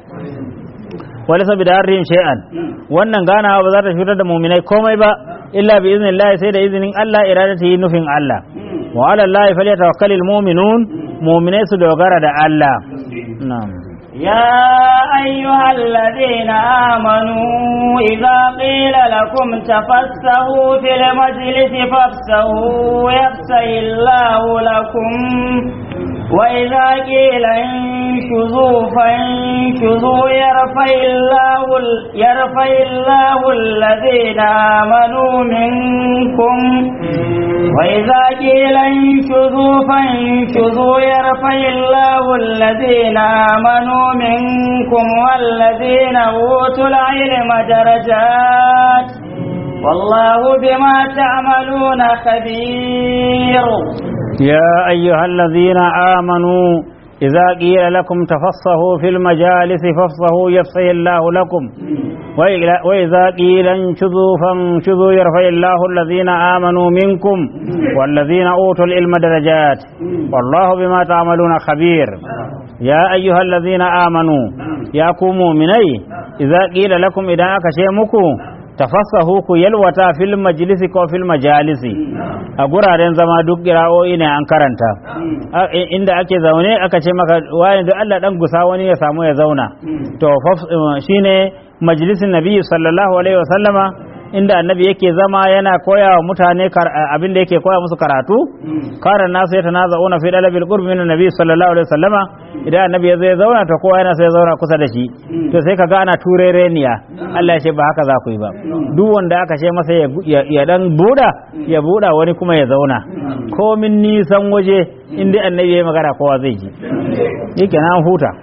Speaker 2: wala saboda harrin shay'an wannan ganawa ba za ta cutar da mu'minai komai ba illa bi iznillahi sai da izinin Allah iradati nufin Allah wa ala Allah falyatawakkalul mu'minun mu'minai su dogara da Allah na'am
Speaker 1: يا أيها الذين آمنوا إذا قيل لكم تفسهوا في المجلس فافسهوا يفسه الله لكم وإذا قيل انشزوا فانشزوا يرفع الله يرفع الله الذين آمنوا منكم وإذا قيل انشزوا فانشزوا يرفع الله الذين آمنوا منكم والذين أوتوا العلم درجات والله بما تعملون خبير
Speaker 2: يا أيها الذين آمنوا إذا قيل لكم تفصحوا في المجالس فافصحوا يفصح الله لكم وإذا قيل انشذوا فانشذوا يرفع الله الذين آمنوا منكم والذين أوتوا العلم درجات والله بما تعملون خبير يا أيها الذين آمنوا يا كوموا مني إذا قيل لكم إذا أكشيمكم tafassahu ku yalwata fil majlisi ko fil majalisi a guraren zama duk kira'o'i ne an karanta A- i- inda ake zaune aka ce maka wani da Allah dan gusa wani ya samu ya zauna to faf- eh, shine majlisin nabi sallallahu alaihi wasallama inda annabi yake zama yana koya wa mutane kar- abin da yake koya musu karatu karan nasu ya tanaza'una fi dalabil qurbi min nabi sallallahu alaihi wasallama idan annabi ya zo ya zauna to kowa yana so ya zauna kusa da shi to sai ka ga ana turereniya Allah ya ce ba haka za ku yi ba duk wanda aka ce masa ya, ya, ya dan buda ya buda wani kuma ya zauna komin nisan waje inda annabi ya yi magana kowa zai ji yake na an huta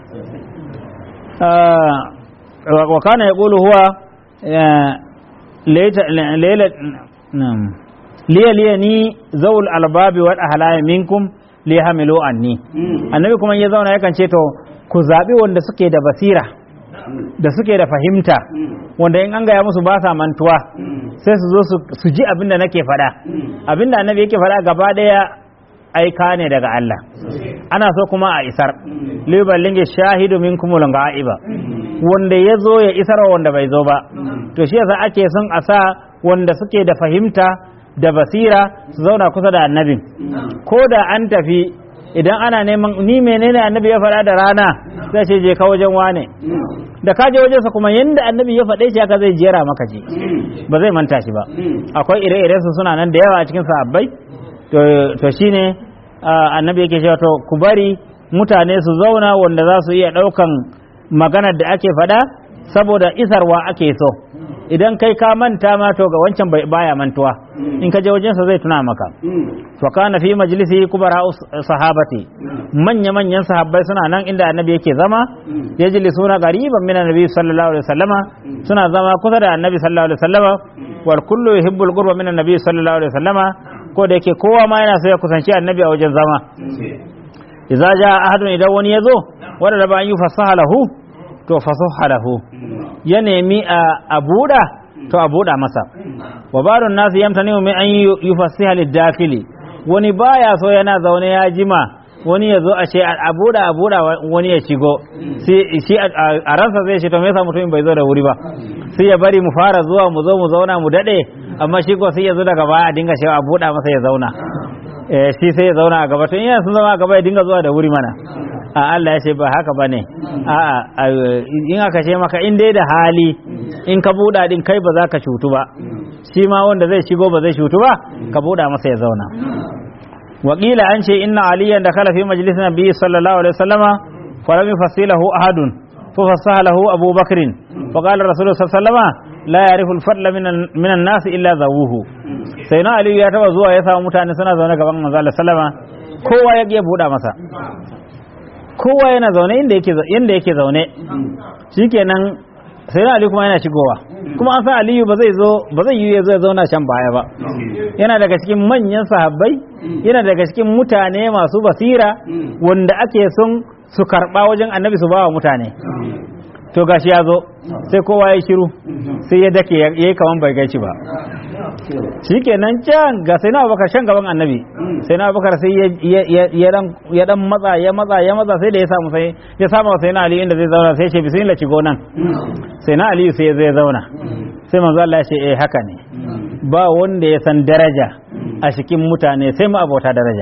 Speaker 2: Ah, wa wa kana yaqulu huwa eh, laita laila nam liya liya ni zawul albabi wal ahlami minkum li hamilu anni annabi kuma ya zauna yakan ce to ku zabi wanda suke da basira da suke da fahimta wanda in an gaya musu ba sa mantuwa sai su zo su- su ji abin da nake faɗa abin da annabi yake faɗa gaba ɗaya aika ne daga Allah ana so kuma a isar liballinge shahidu minkumul ga'iba wanda ya zo ya isar wa wanda bai zo ba to shi yasa ake son a sa wanda suke da fahimta da basira su zauna kusa da annabin ko da an tafi idan ana neman ni menene annabi ya faɗa da rana sai ce je ka wajen wane da ka je wajensa kuma yanda annabi ya faɗe shi haka zai jera maka ji ba zai manta shi ba akwai ire-iren su suna nan da yawa a cikin sahabbai to to shine ah, annabi yake cewa to ku bari mutane su zauna wanda za su iya ɗaukan maganar da ake faɗa saboda isarwa ake so idan kai ka manta ma to ga wancan bai baya mantuwa in ka je wajensa zai tuna maka wa kana fi majlisi kubara sahabati manya manyan sahabbai suna nan inda annabi yake zama yajlisuna qariban min annabi sallallahu alaihi wasallama suna zama kusa da annabi sallallahu alaihi wasallama wal kullu yuhibbu al qurba min annabi sallallahu alaihi wasallama ko da yake kowa ma yana so ya kusanci annabi a wajen zama idza jaa ahadun idan wani yazo wanda da ba an yi fasaha lahu to fasaha lahu ya nemi a a buɗa to a buɗa masa wa barun nasu yamtani min an yi fasiha lidakili wani baya so yana zaune ya jima wani ya zo a ce a buɗa a buɗa wani ya shigo sai shi a a ransa zai ce to me yasa mutumin bai zo da wuri ba sai ya bari mu fara zuwa mu zo mu zauna mu dade amma shi ko sai ya zo daga baya a dinga cewa a buɗa masa ya zauna eh shi sai ya zauna a gaba to in yana sun zama a gaba ya dinga zuwa da wuri mana a Allah ya ce ba haka ba ne a in aka ce maka in dai da hali in ka buɗa din kai ba za ka cutu ba shi ma wanda zai shigo ba zai cutu ba ka buɗa masa ya zauna wakila an ce inna aliyan da kala fi majalisin nabi sallallahu alaihi wasallama falam yufasilahu ahadun fa fasaha lahu abu bakrin fa qala rasulullah sallallahu alaihi wasallama la ya'rifu al-fadla min an-nas illa zawuhu sai na aliyu ya taba zuwa ya samu mutane suna zaune gaban manzo Allah sallama kowa ya ya buɗa masa kowa yana zaune inda yake inda yake zaune shikenan sai na aliyu kuma yana shigowa kuma an san aliyu ba zai zo ba zai yi ya zo ya zauna can baya ba yana daga cikin manyan sahabbai yana daga cikin mutane masu basira wanda ake son su karba wajen annabi su bawa mutane to gashi ya zo sai kowa ya shiru sai ya dake ya yi kaman bai gaci ba shikenan can ga sai na abubakar shan gaban annabi sai na abubakar sai ya dan matsa ya matsa ya matsa sai da ya samu sai ya samu sai na ali inda zai zauna sai ce bismillah ci gonan sai na ali sai zai zauna sai manzo Allah ya ce eh haka ne ba wanda ya san daraja a cikin mutane sai mu abota daraja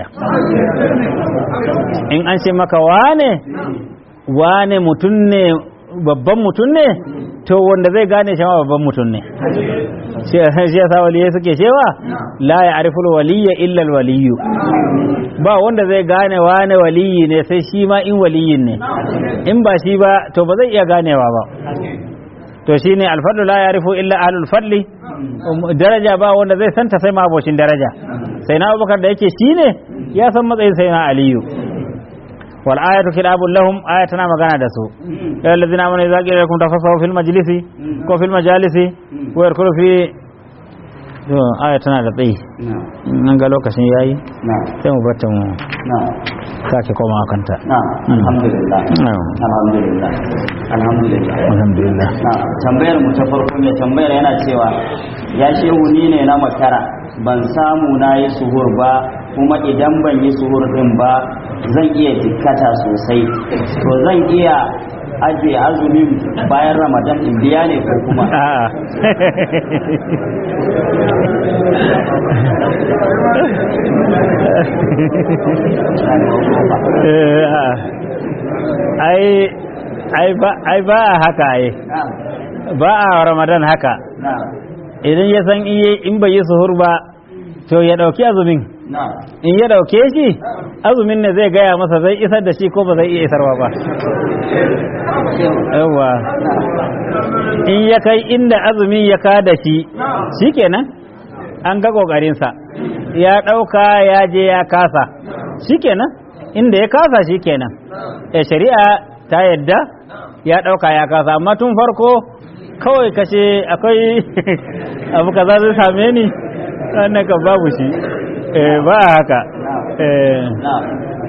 Speaker 2: in an ce maka wane wane mutum ne babban mutum ne to wanda zai gane shi ma babban mutum ne shi yasa waliyai suke cewa la ya ariful waliyya illa waliyu ba wanda zai gane wane waliyi ne sai shi ma in waliyin ne in ba shi ba to ba zai iya ganewa ba to shine alfadlu la ya arifu illa ahlul fadli daraja ba wanda zai santa sai ma abocin daraja sai na abubakar da yake shine ya san matsayin sai na aliyu wal ayatu kitabun lahum aya tana magana da su ya allazina amanu idza qila lakum tafassahu fil majlisi ko fil majalisi ko yarkulu fi to aya tana da tsayi nan ga lokacin yayi sai mu bata mu sake koma kanta
Speaker 1: alhamdulillah alhamdulillah alhamdulillah
Speaker 2: alhamdulillah
Speaker 1: tambayar mu ta farko mai tambayar yana cewa ya shehu ni ne na makara ban samu na yi suhur ba kuma idan ban yi suhur din ba zan iya jikkata sosai to zan iya ajiye azumin bayan ramadan in biya ne ko kuma
Speaker 2: a'a Eh, a'a. ai ai ba ai ba a haka ai
Speaker 1: na'am
Speaker 2: ba a ramadan haka
Speaker 1: na'am
Speaker 2: idan ya san iye in bai yi suhur ba to ya dauki azumin
Speaker 1: na'am
Speaker 2: in ya dauke shi azumin ne zai gaya masa zai isar da shi ko ba zai iya isarwa ba yawa in ya kai inda azumin ya ka da shi shikenan an ga kokarinsa ya dauka ya je ya kasa shikenan inda ya kasa shikenan eh shari'a ta yadda ya dauka ya kasa amma tun farko kawai kashe akwai abu kaza zai same ni wannan kan babu shi eh ba haka eh
Speaker 1: na'am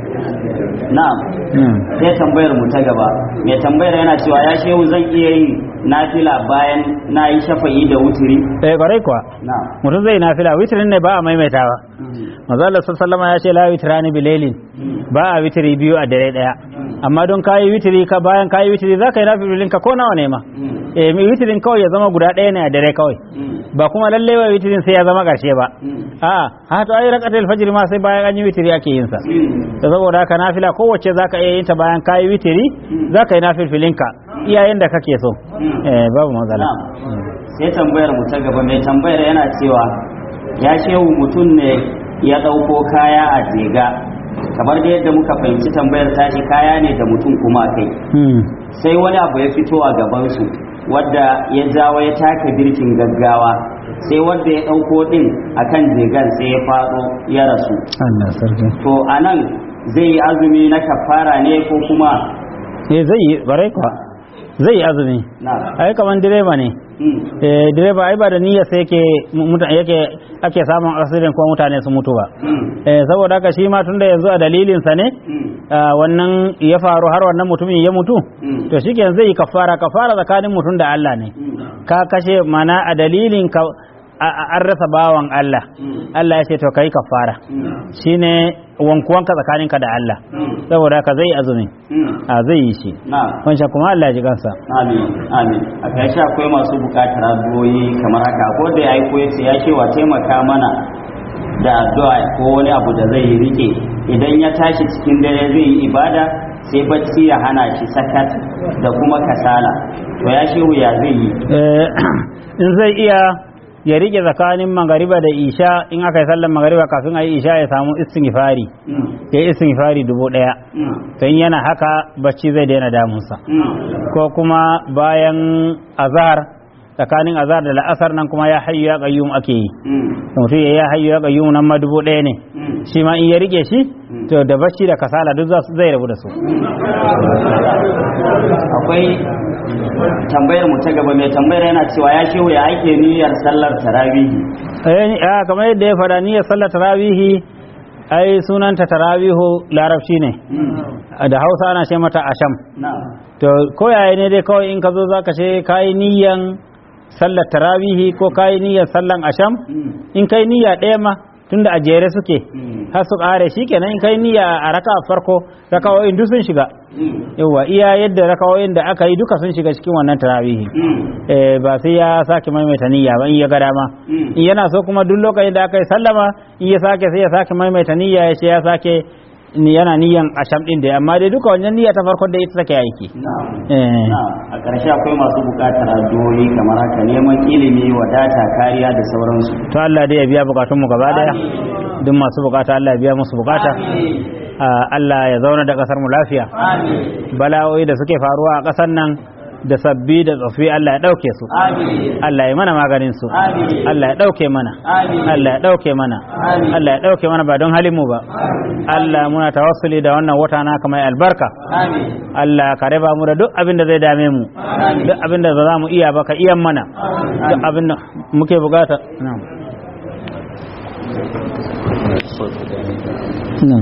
Speaker 1: na'am
Speaker 2: hmm.
Speaker 1: sai tambayar mu ta gaba mai tambayar yana cewa ya shehu zan iya yin nafila bayan na yi shafa'i da wuturi
Speaker 2: eh kwarai kuwa
Speaker 1: na'am
Speaker 2: mutum zai nafila witrin ne ba a maimaitawa manzo Allah sallallahu alaihi ya ce la witrani bilailin ba a witri biyu a dare daya amma don kayi witri ka bayan kayi witri zaka yi nafilin ka ko nawa ne ma eh mai witrin kawai ya zama guda daya ne a dare kawai ba kuma lalle wa witrin sai ya zama karshe ba a ha to ai rakatul fajr ma sai bayan an yi witri ake yin sa da saboda haka nafila kowace zaka iya yin ta bayan kayi witri zaka yi nafilfilin ka iyayen da kake so eh babu matsala
Speaker 1: Na'am. sai tambayar mu ta gaba mai tambayar yana cewa ya shehu mutum ne ya ɗauko kaya a jega kamar da yadda muka fahimci tambayar tashi kaya ne da mutum kuma a kai
Speaker 2: hmm.
Speaker 1: sai wani abu ya fito a gabansu wadda ya jawo ya taka birkin gaggawa sai wadda ya ɗauko ɗin akan jegan sai ya faɗo ya rasu
Speaker 2: Allah sarki
Speaker 1: to a nan zai yi azumi na kafara ne ko kuma
Speaker 2: eh zai yi barai kuwa zai yi azumi
Speaker 1: na
Speaker 2: ai kaman direba ne
Speaker 1: Mm.
Speaker 2: eh direba ai ba da niyyar sai yake mutane yake ake samun accident ko mutane su mutu ba
Speaker 1: Mm.
Speaker 2: eh saboda haka shi ma tunda yanzu a dalilin sa ne
Speaker 1: Mm.
Speaker 2: ah, wannan ya faru har wannan mutumin ya mutu
Speaker 1: Mm.
Speaker 2: to shikenan zai yi kafara kafara tsakanin mutum da Allah ne
Speaker 1: Mm.
Speaker 2: ka kashe mana a dalilin ka a- a- an rasa bawan Allah
Speaker 1: Mm.
Speaker 2: Allah ya ce to kai kafara
Speaker 1: Mm.
Speaker 2: shine wankuwanka tsakaninka da Allah
Speaker 1: Mm.
Speaker 2: saboda haka zai yi azumi
Speaker 1: Mm.
Speaker 2: a zai yi shi
Speaker 1: na
Speaker 2: wancan kuma Allah ya ji kansa
Speaker 1: amin amin a ƙarshe akwai masu buƙatar addu'o'i kamar haka ko da ya aiko ya ce ya ce wa taimaka mana da addu'a ko wani abu da zai rike idan ya tashi cikin dare zai yi ibada sai bacci ya hana shi sakat da kuma kasala to ya shehu ya zai yi
Speaker 2: Eh, in zai iya ya rike tsakanin magariba da isha in aka yi sallar magariba kafin a yi isha ya samu istighfari
Speaker 1: Mm.
Speaker 2: ya yi istighfari dubu ɗaya
Speaker 1: Mm.
Speaker 2: to in yana haka bacci zai daina damunsa
Speaker 1: Mm.
Speaker 2: ko kuma bayan azhar tsakanin azhar da la'asar nan kuma ya hayyu ya qayyum ake yi
Speaker 1: Mm.
Speaker 2: mutum ya ya hayyu ya qayyum nan ma dubu ɗaya ne
Speaker 1: Mm.
Speaker 2: shi ma in ya rike shi to da bacci da kasala duk za su zai rabu da su
Speaker 1: akwai tambayar mu ta gaba mai tambayar yana cewa ya shehu ya ake niyyar sallar tarawihi
Speaker 2: eh ah, kamar yadda ya faɗa niyyar sallar tarawihi ai sunanta tarawihu larabci ne da hausa ana ce mata asham
Speaker 1: na
Speaker 2: to ko yaya ne dai kawai in ka zo zaka ce kayi niyyan sallar tarawihi ko kayi niyyar sallan asham
Speaker 1: Mm.
Speaker 2: in kai niyya ɗaya ma tunda a jere suke
Speaker 1: Mm.
Speaker 2: har su ƙare shikenan in kai niyya a raka farko rakawoyin duk sun shiga
Speaker 1: Mm.
Speaker 2: yawa iya yadda rakawoyin da aka yi duka sun shiga cikin wannan tarawihi
Speaker 1: Mm.
Speaker 2: eh ba sai ya sake maimaita niyya ba in ya ga dama
Speaker 1: Mm.
Speaker 2: in yana so kuma duk lokacin da aka yi sallama in ya sake sai ya sake maimaita niyya ya ce ya sake ni yana niyyan asham din da amma dai duka wannan niyya ta farkon da ita take aiki
Speaker 1: Na'am.
Speaker 2: eh
Speaker 1: Na'am. a ƙarshe akwai masu buƙatar addu'o'i kamar haka neman ilimi wadata kariya da sauransu
Speaker 2: to Allah dai ya biya bukatun mu gaba daya duk masu bukata Allah ya biya musu bukata Ah, Allah ya zauna da kasar mu lafiya
Speaker 1: amin
Speaker 2: bala'o'i da suke faruwa a kasar nan da sabbi da tsofi Allah ya dauke su
Speaker 1: amin
Speaker 2: Allah ya mana maganin su
Speaker 1: Amin.
Speaker 2: Allah ya dauke mana
Speaker 1: Amin.
Speaker 2: Allah ya dauke mana
Speaker 1: Amin.
Speaker 2: Allah ya dauke mana ba don halin mu ba Allah muna tawassuli da wannan wata naka mai albarka
Speaker 1: amin
Speaker 2: Allah ka raba mu da duk abin da zai dame mu duk abin da ba za mu iya ba ka iyan mana duk abin da muke bukata na'am na'am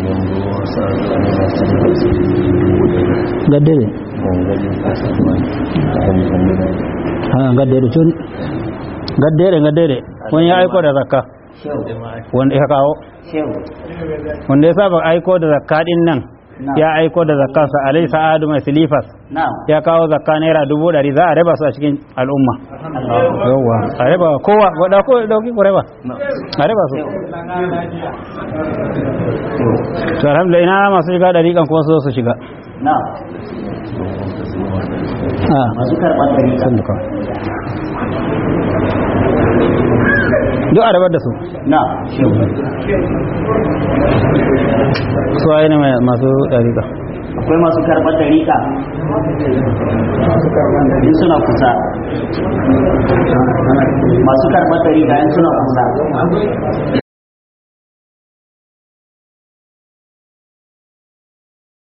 Speaker 2: gaddere ha gaddere tun gaddere gaddere wani ya aiko da zakka
Speaker 1: shehu
Speaker 2: wanda ya kawo
Speaker 1: shehu
Speaker 2: wanda ya saba aiko da zakka din nan ya aiko da zakkansa alai sa'adu mai silifas
Speaker 1: na'am
Speaker 2: ya kawo zakka naira dubu ɗari za a raba su a cikin al'umma yawwa a raba kowa wadda ko dauki ku raba a raba su to alhamdulillah ina masu shiga ɗari kan kuma su zo su shiga
Speaker 1: na'am
Speaker 2: Ah,
Speaker 1: masu karɓar ɗari
Speaker 2: sun duka duk a rabar da su
Speaker 1: na'am shehu
Speaker 2: su waye ne mai- masu ɗari kan
Speaker 1: akwai masu karɓar ɗariƙa in suna kusa masu karɓar ɗariƙa in suna kusa